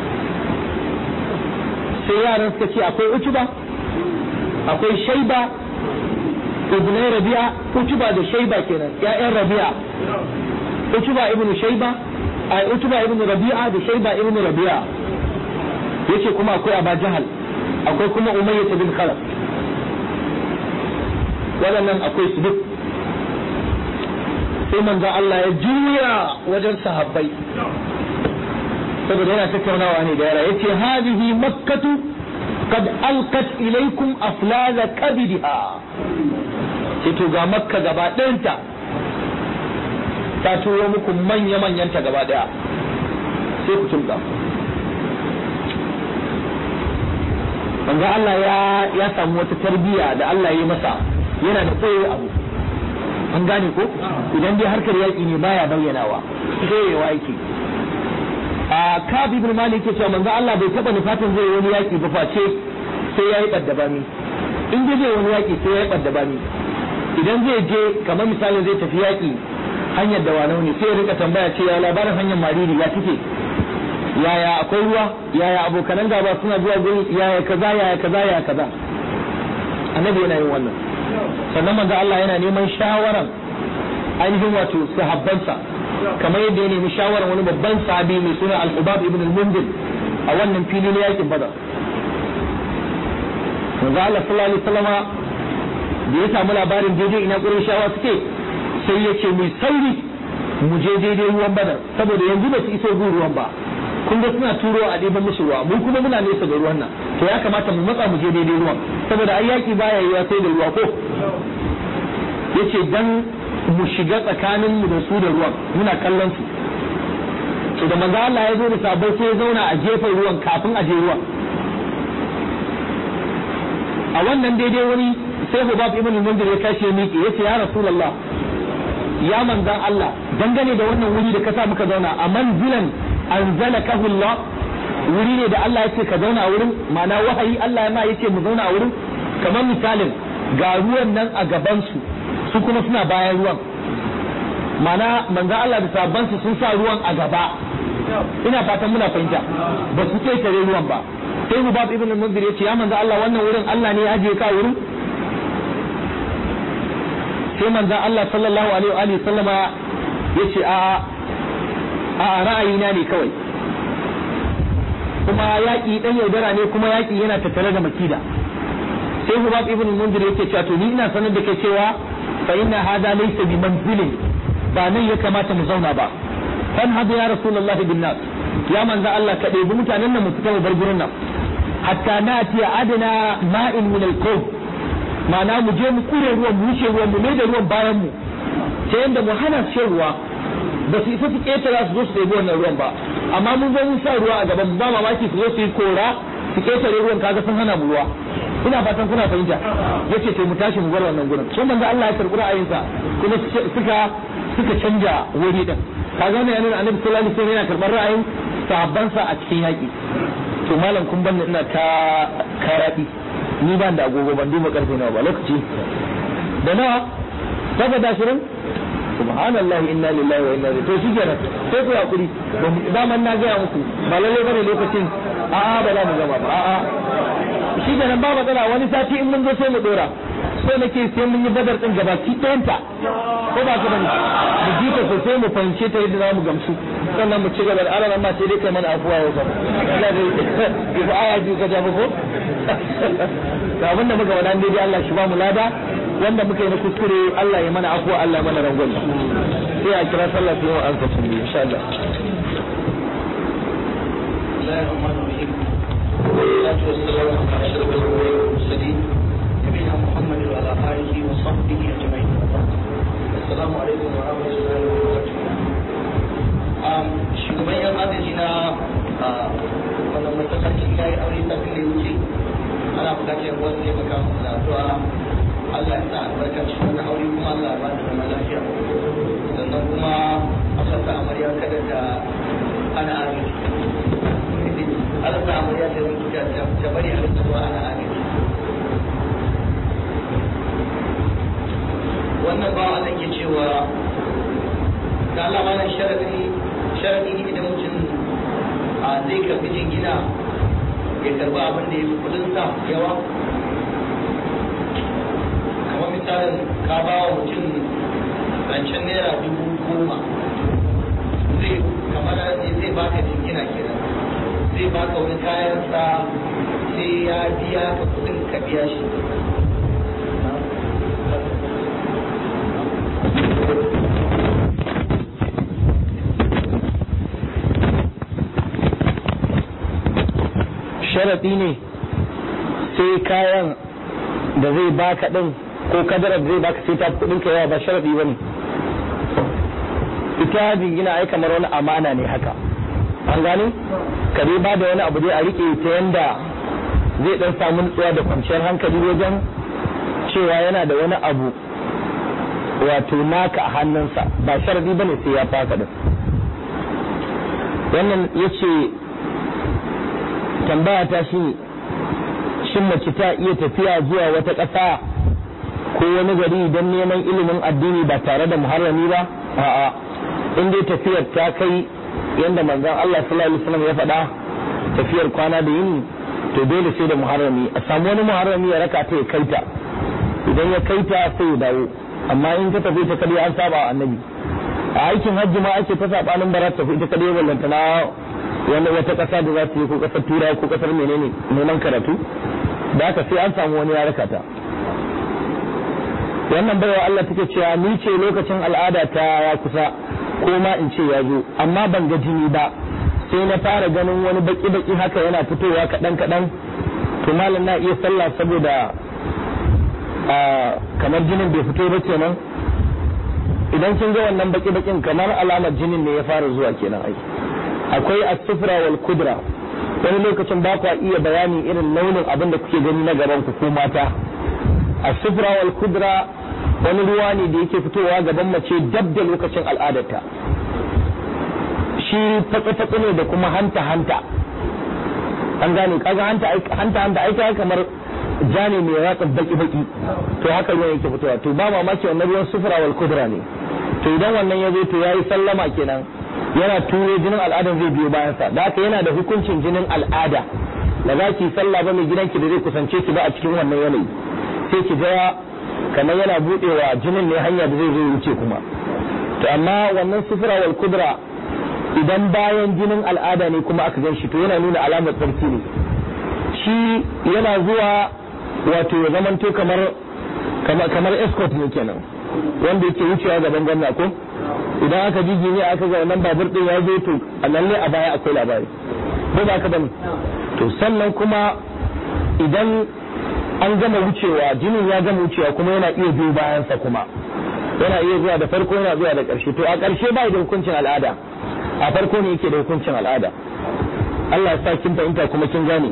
sai yaran suka ce akwai Utuba akwai Shaiba ibn Rabi'a Utuba da Shaiba kenan ƴaƴan Rabi'a Utuba ibn Shaiba ai Utuba ibn Rabi'a da Shaiba ibn Rabi'a yace kuma akwai Aba Jahal akwai kuma Umayyah bin Khalaf waɗannan akwai su duk sai manzon Allah ya juya wajen sahabbai saboda yana tattaunawa ne da yara yace hadhihi makkatu qad alqat ilaykum aflaza kabidha ce to ga makka gaba ɗayanta ta turo muku manya manyanta gaba ɗaya sai ku tumka manzo Allah ya ya samu wata tarbiyya da Allah ya yi masa yana da tsaye abu an gane ko idan dai harkar yaƙi ne baya bayyanawa tsayewa yake a Kab ibn Malik yake cewa manzo Allah bai taba nufatin zai wani yaƙi ba face sai yayi baddabami in dai zai wani yaƙi sai yayi baddabami idan zai je kamar misalin zai tafi yaƙi hanyar da wanau ne sai ya rika tambaya ce ya labarin hanyar mariri ya take yaya akwai ruwa yaya abokanan gaba suna zuwa gurin yaya kaza yaya kaza yaya kaza annabi yana yin wannan sannan manzo Allah yana neman shawaran ainihin wato sahabbansa kamar yadda ya nemi shawaran wani babban sahabi mai suna al-Ubab ibn al-Mundir a wannan fili na yakin Badar manzo Allah sallallahu alaihi wasallama da ya samu labarin daidai ina Qurayshawa suke sai ya ce mai sauri mu je daidai ruwan Badar saboda yanzu ba su iso gun ruwan ba kun ga suna turo a ɗiban musu ruwa mu kuma muna nesa da ruwan nan to ya kamata mu matsa mu je daidai ruwan saboda ai yaki baya yiwa sai da ruwa ko yace dan mu shiga tsakanin mu da su da ruwan muna kallon su to da manzo Allah ya zo da sabai sai ya zauna a gefen ruwan kafin a je ruwan a wannan daidai wani sai Hubab ibn Mundir ya kashe miki yace ya Rasulullah ya manzan Allah dangane da wannan wuri da ka sa muka zauna a manzilan anzalakahu Allah wuri ne da Allah ya ce ka zauna a wurin ma'ana wahayi Allah ya ma ya ce mu zauna a wurin kamar misalin ga ruwan nan a gaban su su kuma suna bayan ruwan ma'ana manzan Allah da sabansu sun sa ruwan a gaba ina fatan muna fahimta ba su tare ruwan ba sai Hubab ibn al-Munzir ya ce ya manzan Allah wannan wurin Allah ne ya ajiye ka wurin sai manzan Allah sallallahu alaihi wa sallama ya ce a a ra'ayina ne kawai kuma yaƙi ɗan yaudara ne kuma yaƙi yana tattare da makida sai hubab ibn munzir yake cewa to ni ina sanar da kai cewa fa inna hada laysa bi manzilin ba nan ya kamata mu zauna ba fan hadu ya rasulullahi bin nas ya manzo Allah ka ɗebi mutanen nan mu fita mu bar gurin nan hatta nati adna ma'in min al-qawm ma'ana mu je mu kure ruwan mu wuce ruwan mu mai da ruwan bayan mu ta yanda mu hana shan ruwa ba su isa su ƙetara su zo su ɗebi wannan ruwan ba amma mun zo mun sa ruwa a gaban ba mamaki su zo su yi kora su ƙetare ruwan kaga sun hana mu ruwa ina fatan kuna fahimta yace sai mu tashi mu bar wannan gurin sai manzo Allah ya karɓi ra'ayinsa kuma suka suka canja wuri din kaga wannan yana annabi sallallahu alaihi wasallam yana karɓar ra'ayin sahabbansa a cikin yaƙi to malam kun banni ina ta karaɗi ni ban da agogo ban duba karfe nawa ba lokaci da nawa daga dashirin subhanallah inna lillahi wa inna ilaihi to shi kenan sai ku hakuri daman na gaya muku ba lalle bane lokacin a'a ba za mu gama ba a'a shi kenan ba matsala wani sati in mun zo sai mu dora so nake sai mun yi badar din gabaki ɗayanta ko ba ka bane mu ji ta sosai mu fahimce ta yadda za mu gamsu sannan mu ci gaba da alaran ma sai dai kai mana afuwa yau gaba Allah dai ya aya ji ka jafa ko ga abin da muka wada daidai Allah shi ba mu lada wanda muka yi na kuskure Allah ya mana afuwa Allah ya mana rangwame sai a kira sallah sai mu an kasu insha Allah والصلاة والسلام على أشرف الأنبياء والمرسلين نبينا محمد وعلى آله وصحبه أجمعين السلام عليكم ورحمة الله وبركاته shugaban yan agaji na wannan matsakaici ya yi aure sabbin da ya wuce ana bukatar yan wasu taimaka musu da addu'a Allah ya sa albarka cikin wannan aure kuma Allah ya ba da zama lafiya sannan kuma Allah sa amarya kada ta ana agaji Allah sa amarya ta rinka ta bari a rinka zuwa ana agaji wannan ba Allah ke cewa da Allah malam sharadi sharadi ne idan mutum a zai karbi jingina ya karba abin da ya fi kudin sa yawa kamar misalin ka ba wa mutum rancen naira dubu goma zai kamar zai baka jingina kenan zai baka wani kayan sa sai ya biya ka kudin ka biya shi sharaɗi ne sai kayan da zai baka ɗin ko kadarar da zai baka sai ta kuɗin ka yawa ba sharaɗi ba ne ita jingina ai kamar wani amana ne haka an gane ka dai ba da wani abu dai a riƙe ta yanda zai ɗan samu nutsuwa da kwanciyar hankali wajen cewa yana da wani abu wato naka a hannunsa ba sharaɗi ba ne sai ya faka da wannan ya ce tambaya ta shi shin mace ta iya tafiya zuwa wata ƙasa ko wani gari don neman ilimin addini ba tare da muharrami ba a'a in dai tafiyar ta kai yadda manzon Allah sallallahu alaihi wasallam ya faɗa tafiyar kwana da yini to dole sai da muharrami a samu wani muharrami ya raka ta ya kaita idan ya kaita sai ya dawo amma in ta tafi ta kadai an saba wa annabi a aikin hajji ma ake ta sabanin bara tafi ita kadai wallanta na wani wata ƙasa da za su yi ko ƙasar turai ko ƙasar menene neman karatu da haka sai an samu wani ya raka ta wannan baiwa Allah take cewa ni ce lokacin al'ada ta ya kusa ko ma in ce ya zo amma ban ga jini ba sai na fara ganin wani baki baki haka yana fitowa kaɗan kaɗan to malam na iya sallah saboda kamar jinin bai fito ba kenan idan kin ga wannan baki bakin kamar alamar jinin ne ya fara zuwa kenan ai akwai as-sufra wal kudra wani lokacin ba ku iya bayani irin launin abin da kuke gani na gaban ku ko mata as-sufra wal kudra wani ruwa ne da yake fitowa gaban mace dab da lokacin al'adarta shi fatsa ne da kuma hanta hanta an gane kaga hanta hanta hanta aika kamar ja ne mai ratsa baki baki to haka ruwan yake fitowa to ba mamaki wannan ruwan sufra wal kudra ne to idan wannan ya zo to yayi sallama kenan yana turo jinin al'adan zai biyo bayansa da haka yana da hukuncin jinin al'ada da za ki sallah ba mai gidanki da zai kusance ki ba a cikin wannan yanayi sai ki ga kamar yana budewa jinin ne hanya da zai zo wuce kuma to amma wannan sufura wal kudra idan bayan jinin al'ada ne kuma aka gan shi to yana nuna alamar tsarki ne shi yana zuwa wato ya zamanto kamar kamar escort ne kenan wanda yake wucewa gaban gwamna ko idan aka jiji ne aka ga wannan babur din ya zo to a nan ne a baya akwai labari ko ba ka bane to sannan kuma idan an gama wucewa jinin ya gama wucewa kuma yana iya biyo bayansa kuma yana iya zuwa da farko yana zuwa da ƙarshe to a ƙarshe ba da hukuncin al'ada a farko ne yake da hukuncin al'ada Allah ya sa kin fahimta kuma kin gane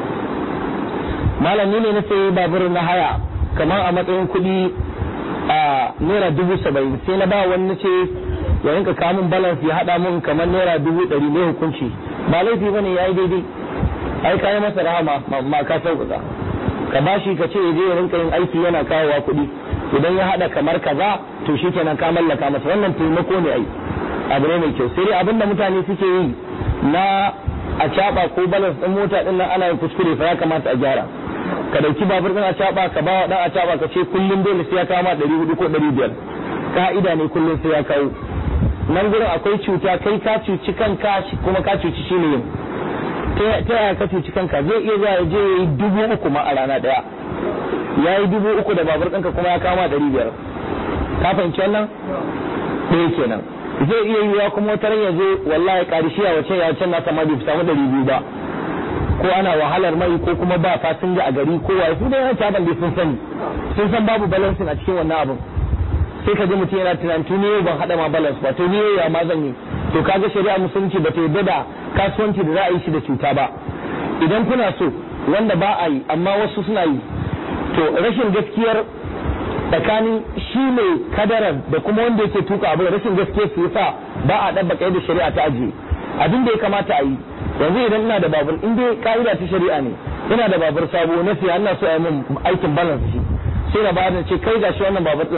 malami ne na sayi babur na haya kamar a matsayin kuɗi a naira dubu saba'in sai na ba wani ce ya rinka kamun balance ya haɗa mun kamar naira dubu ɗari ne hukunci ba laifi bane ya yi daidai ai kayi masa rahama ma ka sauƙaƙa ka bashi ka ce je ya rinka yin aiki yana kawowa kuɗi idan ya haɗa kamar kaza to shi kenan ka mallaka masa wannan taimako ne ai abu ne mai kyau sai dai abinda mutane suke yi na a caɓa ko balance ɗin mota ɗin nan ana yin kuskure fa ya kamata a gyara ka dauki babur ɗin a caɓa ka ba wa ɗan a caɓa ka ce kullum dole sai ya kama ɗari hudu ko ɗari biyar ka'ida ne kullum sai ya kawo nan gurin akwai cuta kai ka cuci kanka kuma ka cuci shi ne yin ta yaya ka cuci kanka zai iya zuwa ya je ya yi dubu uku ma a rana ɗaya ya yi dubu uku da babur ɗinka kuma ya kama ɗari biyar ka fahimci wannan ɗaya kenan zai iya yiwuwa kuma wata ran ya zo wallahi ƙarshe a wace ya can nasa ma bai samu ɗari biyu ba ko ana wahalar mai ko kuma ba fasinja a gari ko waye su da yana caban bai sun sani sun san babu balancing a cikin wannan abin sai ka ji mutum yana tunan tuni yau ban haɗa ma balance ba to ni yau ya ma zan yi to kaga shari'a musulunci ba ta yarda da kasuwanci da za a yi shi da cuta ba idan kuna so wanda ba a yi amma wasu suna yi to rashin gaskiyar tsakanin shi mai kadarar da kuma wanda yake tuka abu rashin gaskiyar su yasa ba a ɗabbaka yadda shari'a ta ajiye abin da ya kamata a yi yanzu idan ina da babur in dai ka'ida ta shari'a ne ina da babur sabo na siya ina so a yi min aikin balance shi sai na bayar da ce kai gashi wannan babur din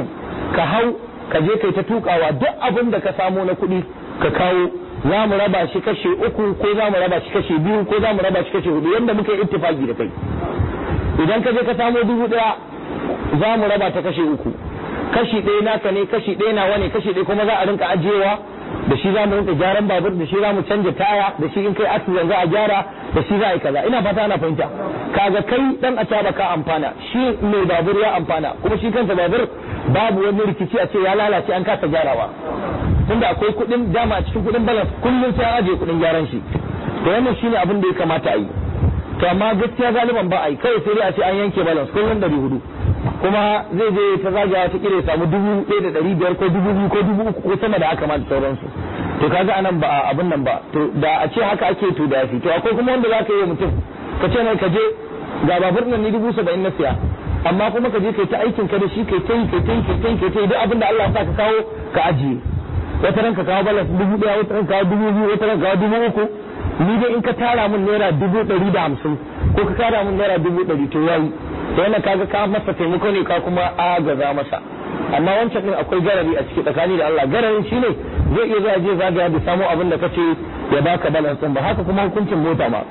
ka hau ka je kai ta tukawa duk abin da ka samo na kuɗi ka kawo za mu raba shi kashe uku ko za mu raba shi kashe biyu ko za mu raba shi kashe hudu yadda muka yi ittifaki da kai idan ka je ka samo dubu ɗaya za mu raba ta kashe uku kashi ɗaya naka ne kashi ɗaya nawa ne kashi ɗaya kuma za a rinka ajiyewa da shi za mu rinka gyaran babur da shi za mu canja taya da shi in kai accident za a gyara da shi za a yi kaza ina fata ana fahimta kaga kai dan a taba ka amfana shi mai babur ya amfana kuma shi kansa babur babu wani rikici a ce ya lalace an kasa gyarawa tunda akwai kuɗin dama a cikin kuɗin balance kullum sai an ajiye kuɗin gyaran shi to wannan shine abin da ya kamata a yi to amma gaskiya galiban ba a yi kawai sai dai a ce an yanke balance kullum ɗari hudu kuma zai je ta zagaya ta kire samu dubu ɗaya da ɗari biyar ko dubu biyu ko dubu uku ko sama da haka ma da sauransu to kaga anan ba abin nan ba to da a ce haka ake to da yafi to akwai kuma wanda zaka yi wa mutum ka ce mai ka je ga babur nan ni dubu saba'in na siya amma kuma ka je kai ta aikin ka da shi kai ta yi kai ta yi kai ta yi kai ta yi duk abin da Allah ya sa ka kawo ka ajiye wata ran ka kawo balas dubu ɗaya wata ran kawo dubu biyu wata ran kawo dubu uku ni dai in ka tara min naira dubu ɗari da hamsin ko ka tara min naira dubu ɗari to yayi to wannan kaga ka masa taimako ne ka kuma agaza masa amma wancan din akwai garari a ciki tsakani da Allah gararin shine zai iya zuwa je zagaya da samu abin da kace ya baka balance din ba haka kuma hukuncin mota ma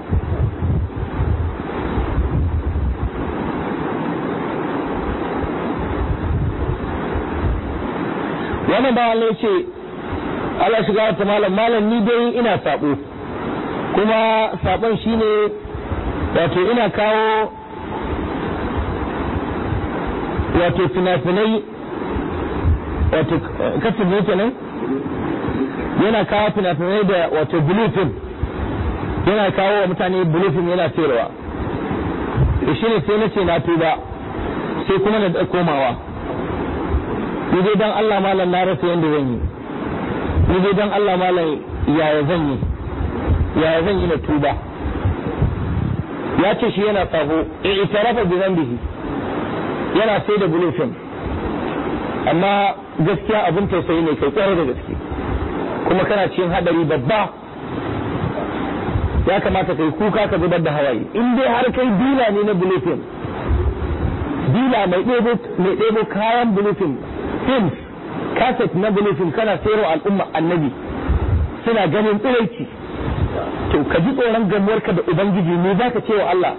wannan ba Allah ce Allah shiga ta malam malam ni dai ina sabo kuma sabon shine wato ina kawo wato fina-finai wato kasar ne kenan yana kawo fina-finai da wato bulletin yana kawo wa mutane bulletin yana sayarwa da shi ne sai na ce na tuba sai kuma na komawa ni dai dan Allah malam na rasa yadda zan yi ni dai dan Allah malam yaya zan yi yaya zan yi na tuba ya ce shi yana sabo i'tarafa bi dhanbihi yana sai da bulufin amma gaskiya abin tausayi ne kai kwarai da gaske kuma kana cikin hadari babba ya kamata kai kuka ka zubar da hawaye in dai har kai dila ne na bulufin dila mai ɗebo kayan bulufin films kaset na bulufin kana sayarwa al'umma annabi suna ganin tsiraici to ka ji tsoron gamuwarka da ubangiji ne za ka ce wa Allah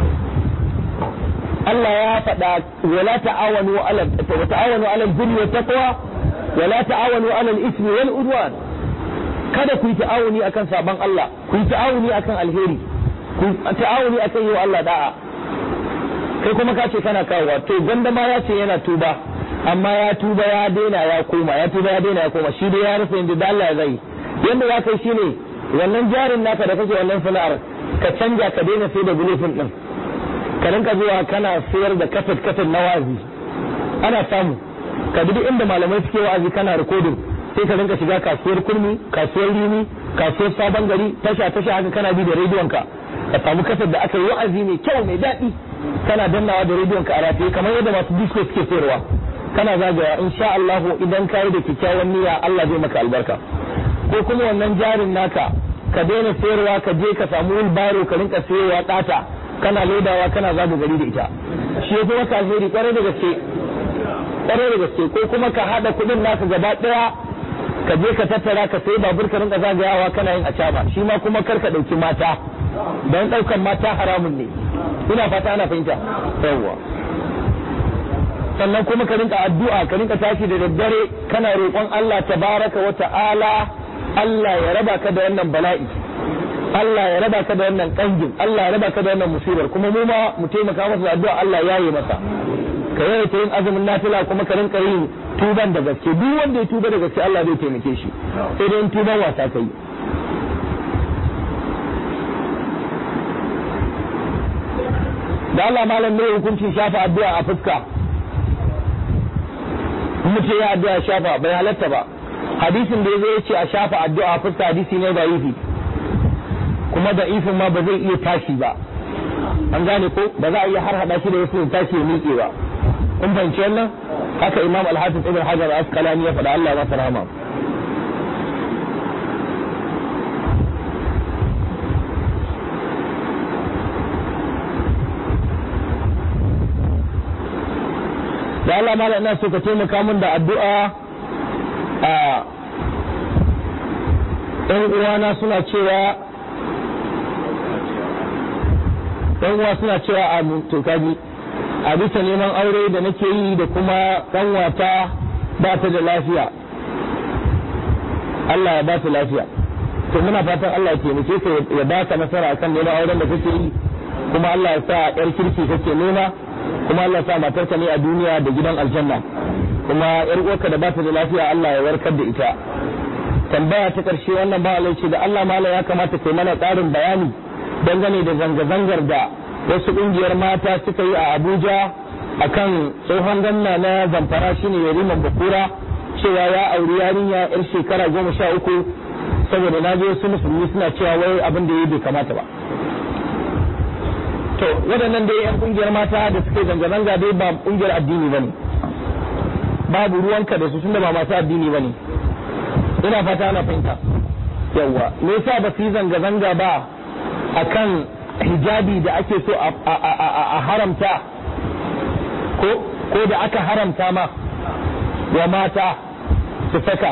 Allah ya faɗa wala ta'awanu ala wa ta'awanu ala al-birri wa taqwa wala ta'awanu ala al-ismi wal udwan kada ku yi ta'awuni akan saban Allah ku yi ta'awuni akan alheri ku ta'awuni akan yi wa Allah da'a kai kuma ka ce kana kawowa to ganda ma ya ce yana tuba amma ya tuba ya daina ya koma ya tuba ya daina ya koma shi dai ya rasa yadda da Allah ya zai yanda za ka yi shine wannan jarin naka da kake wannan sana'ar ka canja ka daina sai da bulufin din ka rinka zuwa kana sayar da kafet kafet na wazi ana samu ka bi inda malamai suke wa'azi kana rikodin sai ka rinka shiga kasuwar kurmi kasuwar rini kasuwar sabon gari tasha tasha haka kana bi da rediyon ka ka samu kafet da aka yi wa'azi mai kyau mai daɗi kana dannawa da rediyon ka a rataye kamar yadda masu disco suke sayarwa kana zagaya insha Allah idan ka yi da kyakkyawan niyya Allah zai maka albarka ko kuma wannan jarin naka ka daina sayarwa ka je ka samu wheelbarrow ka rinka sayarwa ɗata kana lodawa kana zaga gari da ita shi yafi maka alheri kwarai da gaske kwarai da gaske ko kuma ka hada kudin naka gaba daya ka je ka tattara ka sayi babur ka rinka zagayawa kana yin acaba shi ma kuma kar ka dauki mata don daukan mata haramun ne ina fata ana fahimta yawwa sannan kuma ka rinka addu'a ka rinka tashi da daddare kana roƙon Allah tabaraka wa ta'ala Allah ya raba ka da wannan bala'i Allah ya raba ka da wannan kangin Allah ya raba ka da wannan musibar kuma mu ma mu taimaka masa da addu'a Allah ya yi masa ka yawaita yin azumin nafila kuma ka rinka yin tuban da gaske duk wanda ya tuba da gaske Allah zai taimake shi sai dai in tuban wasa kai da Allah malam mai hukuncin shafa addu'a a fuska mutum ya addu'a shafa bai halatta ba hadisin da ya zo ya ce a shafa addu'a a fuska hadisi ne da yifi kuma da ifin ma ba zai iya tashi ba an gane ko ba za a iya har hada shi da wasu tashi ya miƙe ba kun fahimci wannan haka imam al-hafiz ibn hajar al-asqalani ya faɗa Allah ya masa rahama da Allah mala ina so ka taimaka min da addu'a a ɗan uwana suna cewa ɗan uwa suna cewa a to kaji a bisa neman aure da nake yi da kuma ɗanwata ba ta da lafiya Allah ya ba ta lafiya to muna fatan Allah ya taimake ka ya ba ka nasara akan neman auren da kake yi kuma Allah ya sa yar kirki kake nema kuma Allah ya sa matarka ne a duniya da gidan aljanna kuma yar uwarka da ba ta da lafiya Allah ya warkar da ita tambaya ta karshe wannan ba Allah ce da Allah mala ya kamata kai mana ƙarin bayani dangane da zanga-zangar da wasu ƙungiyar mata suka yi a Abuja akan tsohon ganna na zamfara shine Yariman Bakura cewa ya auri yarinya yar shekara goma sha uku saboda na je wasu musulmi suna cewa wai abin da ya bai kamata ba to waɗannan dai yan ƙungiyar mata da suke zanga-zanga dai ba ƙungiyar addini bane babu ruwanka da su tunda ba masu addini bane ina fata ana fahimta yawwa me yasa ba su yi zanga-zanga ba akan hijabi da ake so a haramta ko ko da aka haramta ma wa mata su saka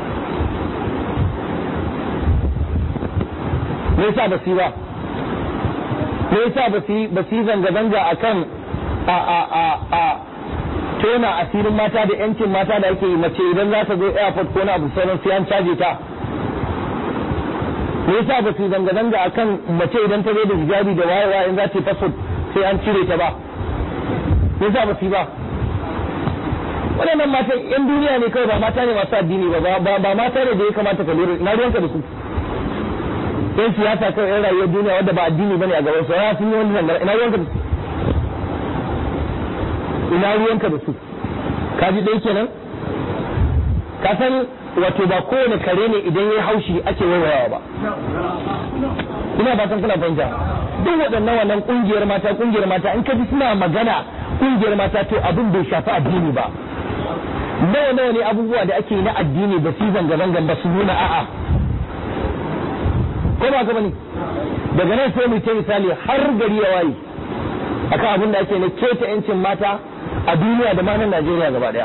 me yasa ba su yi ba me yasa ba su ba su yi zanga-zanga akan a a a a tona asirin mata da yancin mata da ake yi mace idan za ta zo airport ko na abu sauran sai an caje ta me yasa ba su zanga-zanga akan mace idan ta zo da hijabi da wayewa in za ta yi passport sai an cire ta ba me yasa ba su yi ba waɗannan matan yan duniya ne kawai ba mata ne masu addini ba ba mata ne da ya kamata ka lura na ruwanka da su yan siyasa kawai yan rayuwar duniya wanda ba addini bane a gaban su ya sun yi wani zangara ina ruwanka da su ina ruwanka da su ka ji ɗaya kenan ka san wato ba kowane kare ne idan ya haushi ake waiwayawa ba ina fatan kuna fahimta duk waɗannan wannan ƙungiyar mata ƙungiyar mata in ka ji suna magana ƙungiyar mata to abin bai shafi addini ba nawa nawa ne abubuwa da ake na addini ba su zanga zangan ba su nuna a'a ko ba ka bane daga nan sai mu ce misali har gari ya waye akan abin da ake na keta yancin mata a duniya da ma nan Najeriya gaba daya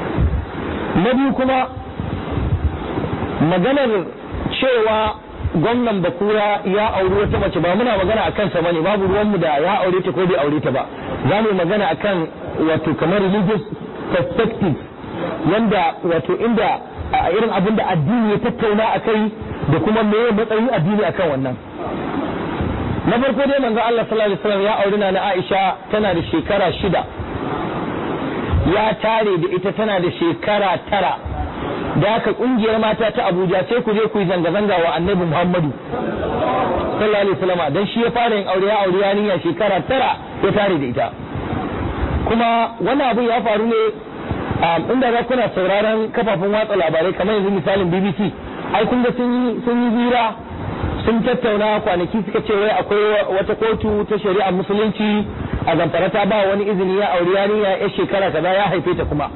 na biyu kuma maganar cewa gwamnan bakura ya auri wata mace ba muna magana akan sa bane babu ruwanmu da ya aure ta ko bai aure ta ba za mu magana akan wato kamar religious perspective yanda wato inda a irin abin da addini ya tattauna a kai da kuma me matsayin addini akan wannan na farko dai manzo Allah sallallahu alaihi wasallam ya auri na Aisha tana da shekara shida ya tare da ita tana da shekara tara da haka kungiyar mata ta Abuja sai ku je ku yi zanga-zanga wa Annabi Muhammadu sallallahu alaihi wasallam dan shi ya fara yin aure ya aure yarinya shekara tara ya tare da ita kuma wannan abu ya faru ne inda za kuna sauraron kafafen watsa labarai kamar yanzu misalin BBC ai kun ga sun yi hira sun tattauna kwanaki suka ce wai akwai wata kotu ta shari'ar musulunci a zamfara ta ba wani izini ya auri yarinya ya shekara kaza ya haife ta kuma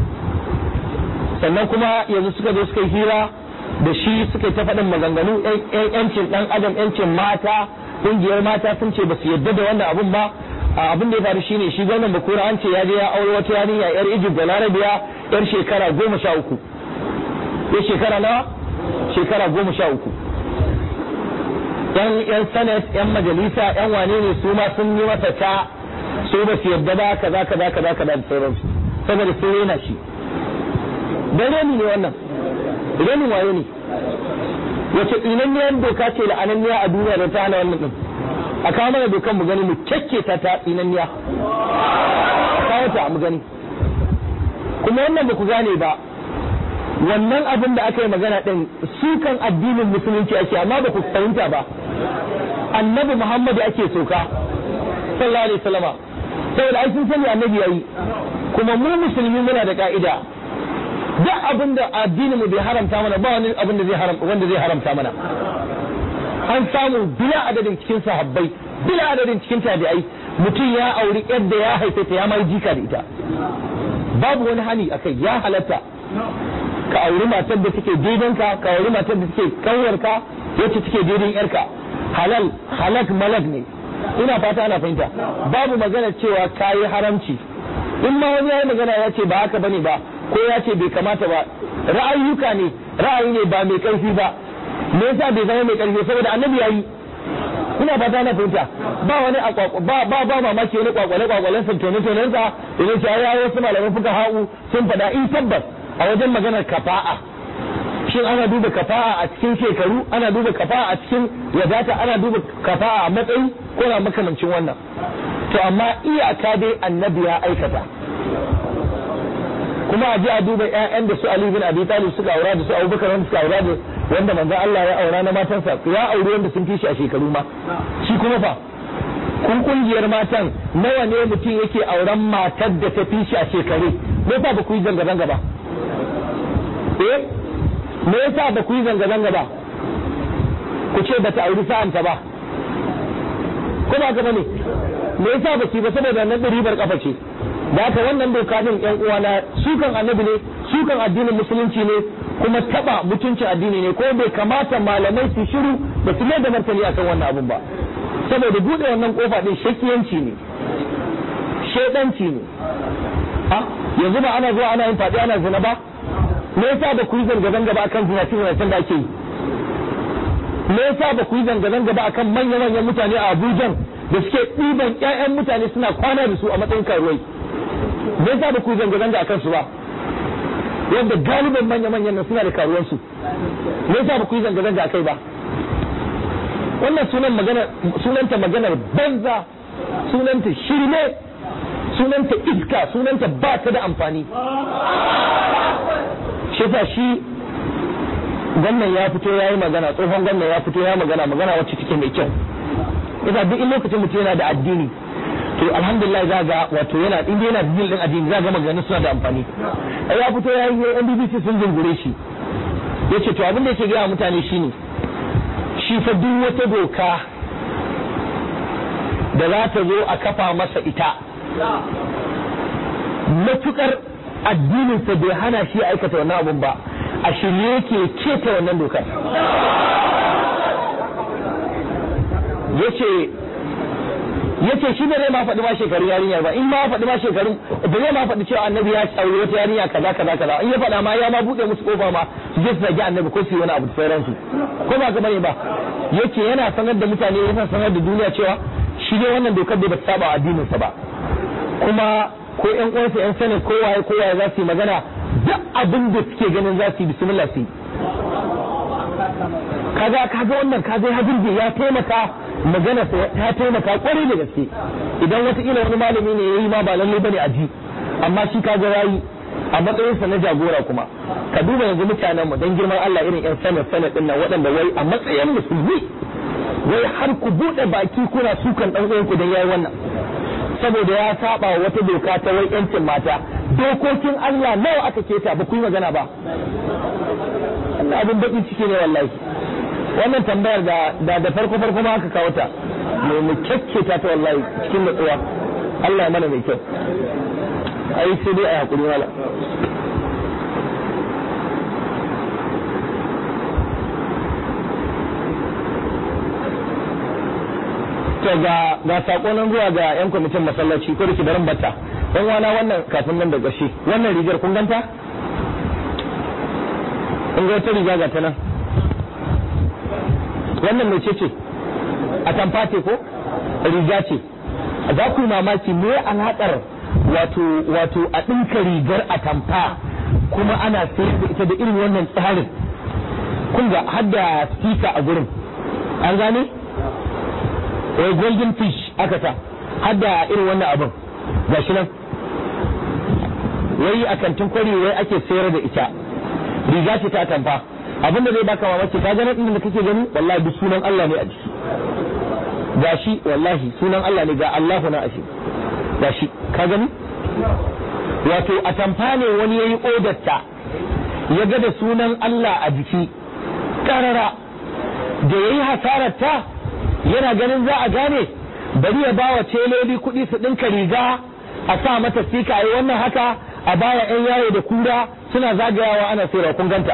sannan kuma yanzu suka zo suka yi hira da shi suka yi ta faɗin maganganu yancin ɗan adam yancin mata ƙungiyar mata sun ce ba su yarda da wannan abun ba abin da ya faru shine shi gwamnan bakura an ce ya je ya aure wata yarinya yar Egypt da Larabiya yar shekara goma sha uku ya shekara nawa shekara goma sha uku yan yan senate yan majalisa yan wane ne su ma sun yi masa ta su ba su yarda ba kaza kaza kaza kaza da sauransu saboda sun rena shi dan reni ne wannan renin waye ne wace tsinanniyar doka ce la'ananniya a duniya da ta hana wannan din a kawo mana dokan mu gani mu kyakke ta ta tsinanniya a kawo ta mu gani kuma wannan ba ku gane ba wannan abin da aka yi magana din sukan addinin musulunci ake amma ba ku fahimta ba annabi muhammadu ake soka sallallahu alaihi wasallama saboda ai sun sani annabi yayi kuma mu musulmi muna da ka'ida duk abin da addinin mu bai haramta mana ba wani abin da zai haramta wanda zai haramta mana an samu bila adadin cikin sahabbai bila adadin cikin tabi'ai mutum ya auri yadda ya haife ta ya mai jika da ita babu wani hani akai ya halatta ka auri matar da take daidanka ka auri matar da take kanwarka wacce take daidan yarka halal halak malak ne ina fata ana fahimta babu magana cewa kayi haramci in ma wani yayi magana ya ce ba haka bane ba ko ya ce bai kamata ba ra'ayyuka ne ra'ayi ne ba mai karfi ba me yasa bai zama mai karfi saboda annabi yayi ina ba ta na fahimta ba wani ba ba ba mamaki wani kwakwale kwakwalen sa tone tonen sa idan ce ya wasu malaman fuka ha'u sun faɗa in tabbas a wajen maganar kafa'a shin ana duba kafa'a a cikin shekaru ana duba kafa'a a cikin wadata ana duba kafa'a a matsayi ko na makamancin wannan to amma iyaka dai annabi ya aikata kuma a ji a duba ƴaƴan da su Ali bin Abi Talib suka aura da su Abubakar wanda suka aura da wanda manzon Allah ya aura na matansa ya aure wanda sun fi shi a shekaru ma shi kuma fa kun kungiyar matan nawa ne mutum yake auren matar da ta fi shi a shekaru me yasa ba ku yi zanga zanga ba eh me yasa ba ku yi zanga zanga ba ku ce ba ta auri sa'anta ba ko ba ka bane me yasa ba ki ba saboda nan ribar kafa ce da haka wannan doka din yan uwana sukan annabi ne sukan addinin musulunci ne kuma taba mutuncin addini ne ko bai kamata malamai su shiru da su da martani akan wannan abun ba saboda bude wannan kofa din shakiyanci ne shedanci ne ha yanzu ba ana zuwa ana yin fadi ana zina ba me yasa ba ku yi zanga zanga ba akan zina cikin da ake yi me yasa ba ku yi zanga zanga ba akan manya manyan mutane a Abuja da suke ɗiban ƴaƴan mutane suna kwana da su a matsayin karuwai me yasa ba ku zanga zanga akan su ba wanda galiban manya manyan nan suna da karuwan su me yasa ba ku yi zanga zanga akai ba wannan sunan magana sunanta maganar banza sunanta shirme sunanta iska sunanta ba ta da amfani shi yasa shi gwamnan ya fito ya yi magana tsohon gwamnan ya fito ya magana magana wacce take mai kyau yasa duk in lokacin mutum yana da addini to alhamdulillah za ga wato yana inda yana da din addini za ga maganganun suna da amfani ya fito ya yi NBBC sun jingure shi yace to abin da yake gaya mutane shine shi fa duk wata doka da za ta zo a kafa masa ita matukar addininsa bai hana shi aikata wannan abun ba a shirye yake keta wannan dokar yace yace shi ba zai ma faɗi ma shekarun yarinya ba in ma faɗi ma shekarun ba zai ma faɗi cewa annabi ya aure wata yarinya kaza kaza kaza in ya faɗa ma ya ma buɗe musu kofa ma su je su zagi annabi ko su yi wani abu da sauransu ko ba ka bane ba yace yana sanar da mutane yana sanar da duniya cewa shi dai wannan dokar bai bata saba addininsa ba kuma ko ƴan uwansa ƴan sanin kowaye kowaye za su yi magana duk abin da suke ganin za su yi bismillah su yi kaga kaga wannan kaga ya birge ya taimaka magana ta taimaka kwarai da gaske idan wataƙila wani malami ne yayi ma ba lalle bane a ji amma shi kaga yayi a matsayinsa na jagora kuma ka duba yanzu mutanen mu dan girman Allah irin yan sanar sanar din nan waɗanda wai a matsayin musulmi wai har ku bude baki kuna sukan dan uwanku dan yayi wannan saboda ya saba wata doka ta wai yancin mata dokokin Allah nawa aka keta ba ku yi magana ba wannan abin bakin ciki ne wallahi wannan tambayar da da da farko farko ma aka kawo ta me mu kekketa ta wallahi cikin nutsuwa Allah ya mana mai kyau ai sai dai a hakuri wala to ga ga sako nan zuwa ga yan kwamitin masallaci ko da ke barin batta dan wana wannan kafin nan da gashi wannan rigar kun ganta kun ga wata riga ga ta nan wannan mai ce ce a tamfa ce ko riga ce za ku yi mamaki me alaƙar wato wato a ɗinka rigar a tamfa kuma ana sayar da ita da irin wannan tsarin kun ga hadda stika a gurin an gane wai golden fish aka ta hadda irin wannan abin gashi nan wai a kantin kwari wai ake sayar da ita riga ce ta tamfa abin da zai baka mamaki ka ga nan da kake gani wallahi duk sunan Allah ne a jiki gashi wallahi sunan Allah ne ga Allahu na ashe gashi ka gani wato a tamfa ne wani yayi odarta ya ga da sunan Allah a jiki karara da yayi hasarar ta yana ganin za a gane bari ya bawa teloli kuɗi su ɗinka riga a sa mata sika a yi wannan haka a baya 'yan yayo da kura suna zagayawa ana sayarwa kun ganta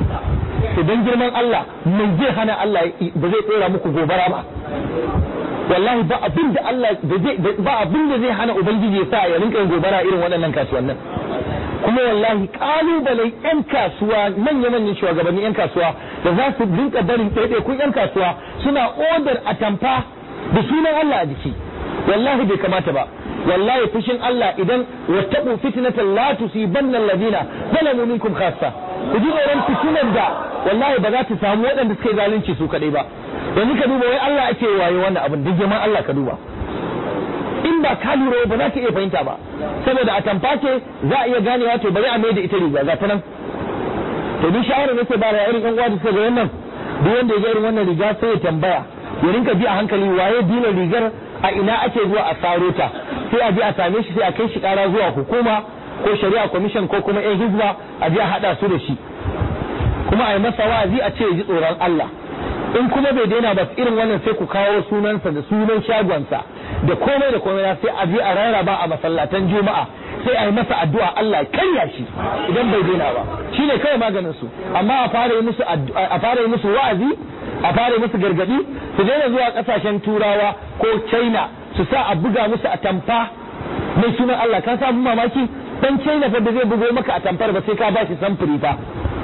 to don girman Allah mai zai hana Allah ba zai tsora muku gobara ba wallahi ba abin da Allah da zai ba abin da zai hana ubangiji ya sa ya rinka yin gobara irin waɗannan kasuwannin kuma wallahi kalubalen yan kasuwa manya-manyan shugabannin yan kasuwa da za su rinka barin ɗaiɗaikun yan kasuwa suna odar atamfa da sunan Allah a jiki wallahi bai kamata ba wallahi fushin Allah idan wattaqu fitnatan la tusibanna alladhina zalamu minkum khassa ku ji tsoron fitinar da wallahi ba za ta samu waɗanda suka yi zalunci su kaɗai ba yanzu ka duba wai Allah ake waye wannan abin duk girman Allah ka duba in ba ka lura ba za ta iya fahimta ba saboda a tamfa ce za a iya ganewa to bari a mai da ita riga ga ta nan to ni shawara nake ba da irin yan uwa da suka ga wannan duk wanda ya ga irin wannan riga sai ya tambaya ya rinka bi a hankali waye dina rigar a ina ake zuwa a saro ta sai a je a same shi sai a kai shi kara zuwa hukuma ko shari'a commission ko kuma yan hizba a je a hada su da shi kuma a yi masa wa'azi a ce ya ji tsoron Allah in kuma bai daina ba irin wannan sai ku kawo sunansa da sunan shagonsa da komai da komai sai a je a rarraba a masallatan juma'a sai a yi masa addu'a Allah ya karya shi idan bai daina ba shine kawai maganin su amma a fara yi musu a fara yi musu wa'azi a fara yi musu gargadi su daina zuwa kasashen turawa ko China su sa a buga musu a tamfa mai sunan Allah ka samu mamaki dan China fa da zai bugo maka a tamfar ba sai ka ba shi samfuri fa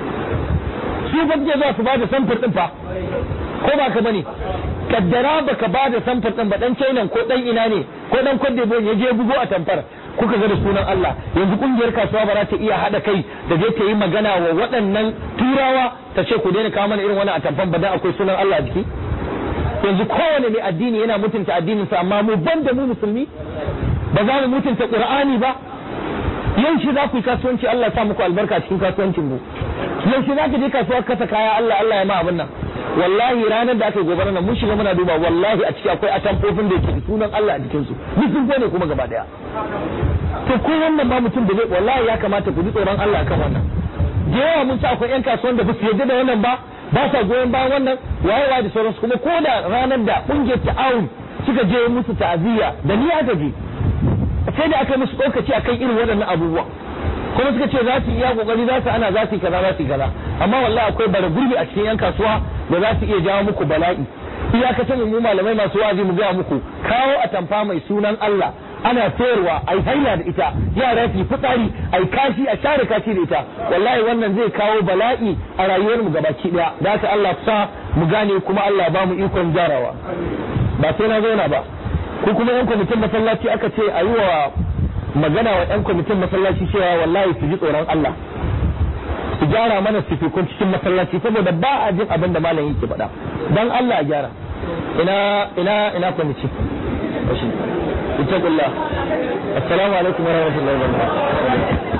su fa suke zuwa su ba da samfur din fa ko ba ka bane kaddara baka ba da samfur din ba dan China ko dan ina ne ko dan Cote d'Ivoire ya je bugo a tamfar kuka ga da sunan Allah yanzu kungiyar kasuwa ba za ta iya hada kai da je ta yi magana wa waɗannan turawa ta ce ku daina kawo mana irin wani a tamfan ba dan akwai sunan Allah a jiki yanzu kowane mai addini yana mutunta addininsa amma mu banda mu musulmi ba za mu mutunta Qur'ani ba yaushe za ku yi kasuwanci Allah ya sa muku albarka cikin kasuwancin mu yaushe za ka je kasuwa kasa kaya Allah Allah ya ma abin nan wallahi ranar da aka gobara nan mun shiga muna duba wallahi a ciki akwai atamfofin da yake sunan Allah a jikin su duk sun ne kuma gaba daya to ko wannan ma mutum da zai wallahi ya kamata ku ji tsoron Allah kan wannan da yawa mun ci akwai yan kasuwan da ba su yarda da wannan ba ba sa goyon bayan wannan wayewa da sauransu kuma ko da ranar da kungiyar ta'awun suka je musu ta'aziyya da ni aka je sai da aka musu tsokaci akan irin waɗannan abubuwa kuma suka ce za su iya kokari za su ana za su yi kaza za su yi kaza amma wallahi akwai bara gurbi a cikin yan kasuwa da za su iya jawo muku bala'i iyakacin mu malamai masu wazi mu gaya muku kawo a tamfa mai sunan Allah ana sayarwa a yi haila da ita yara su yi fitsari a yi kashi a share kashi da ita wallahi wannan zai kawo bala'i a rayuwar mu gabaki daya da haka Allah sa mu gane kuma Allah ba mu ikon jarawa ba sai na zauna ba ko kuma yan kwamitin masallaci aka ce a yi wa magana wa yan kwamitin masallaci cewa wallahi su ji tsoron Allah su gyara mana sifikun cikin masallaci saboda ba a jin abin da malam yake faɗa dan Allah a gyara ina ina ina kwamiti ita assalamu alaikum warahmatullahi wabarakatuh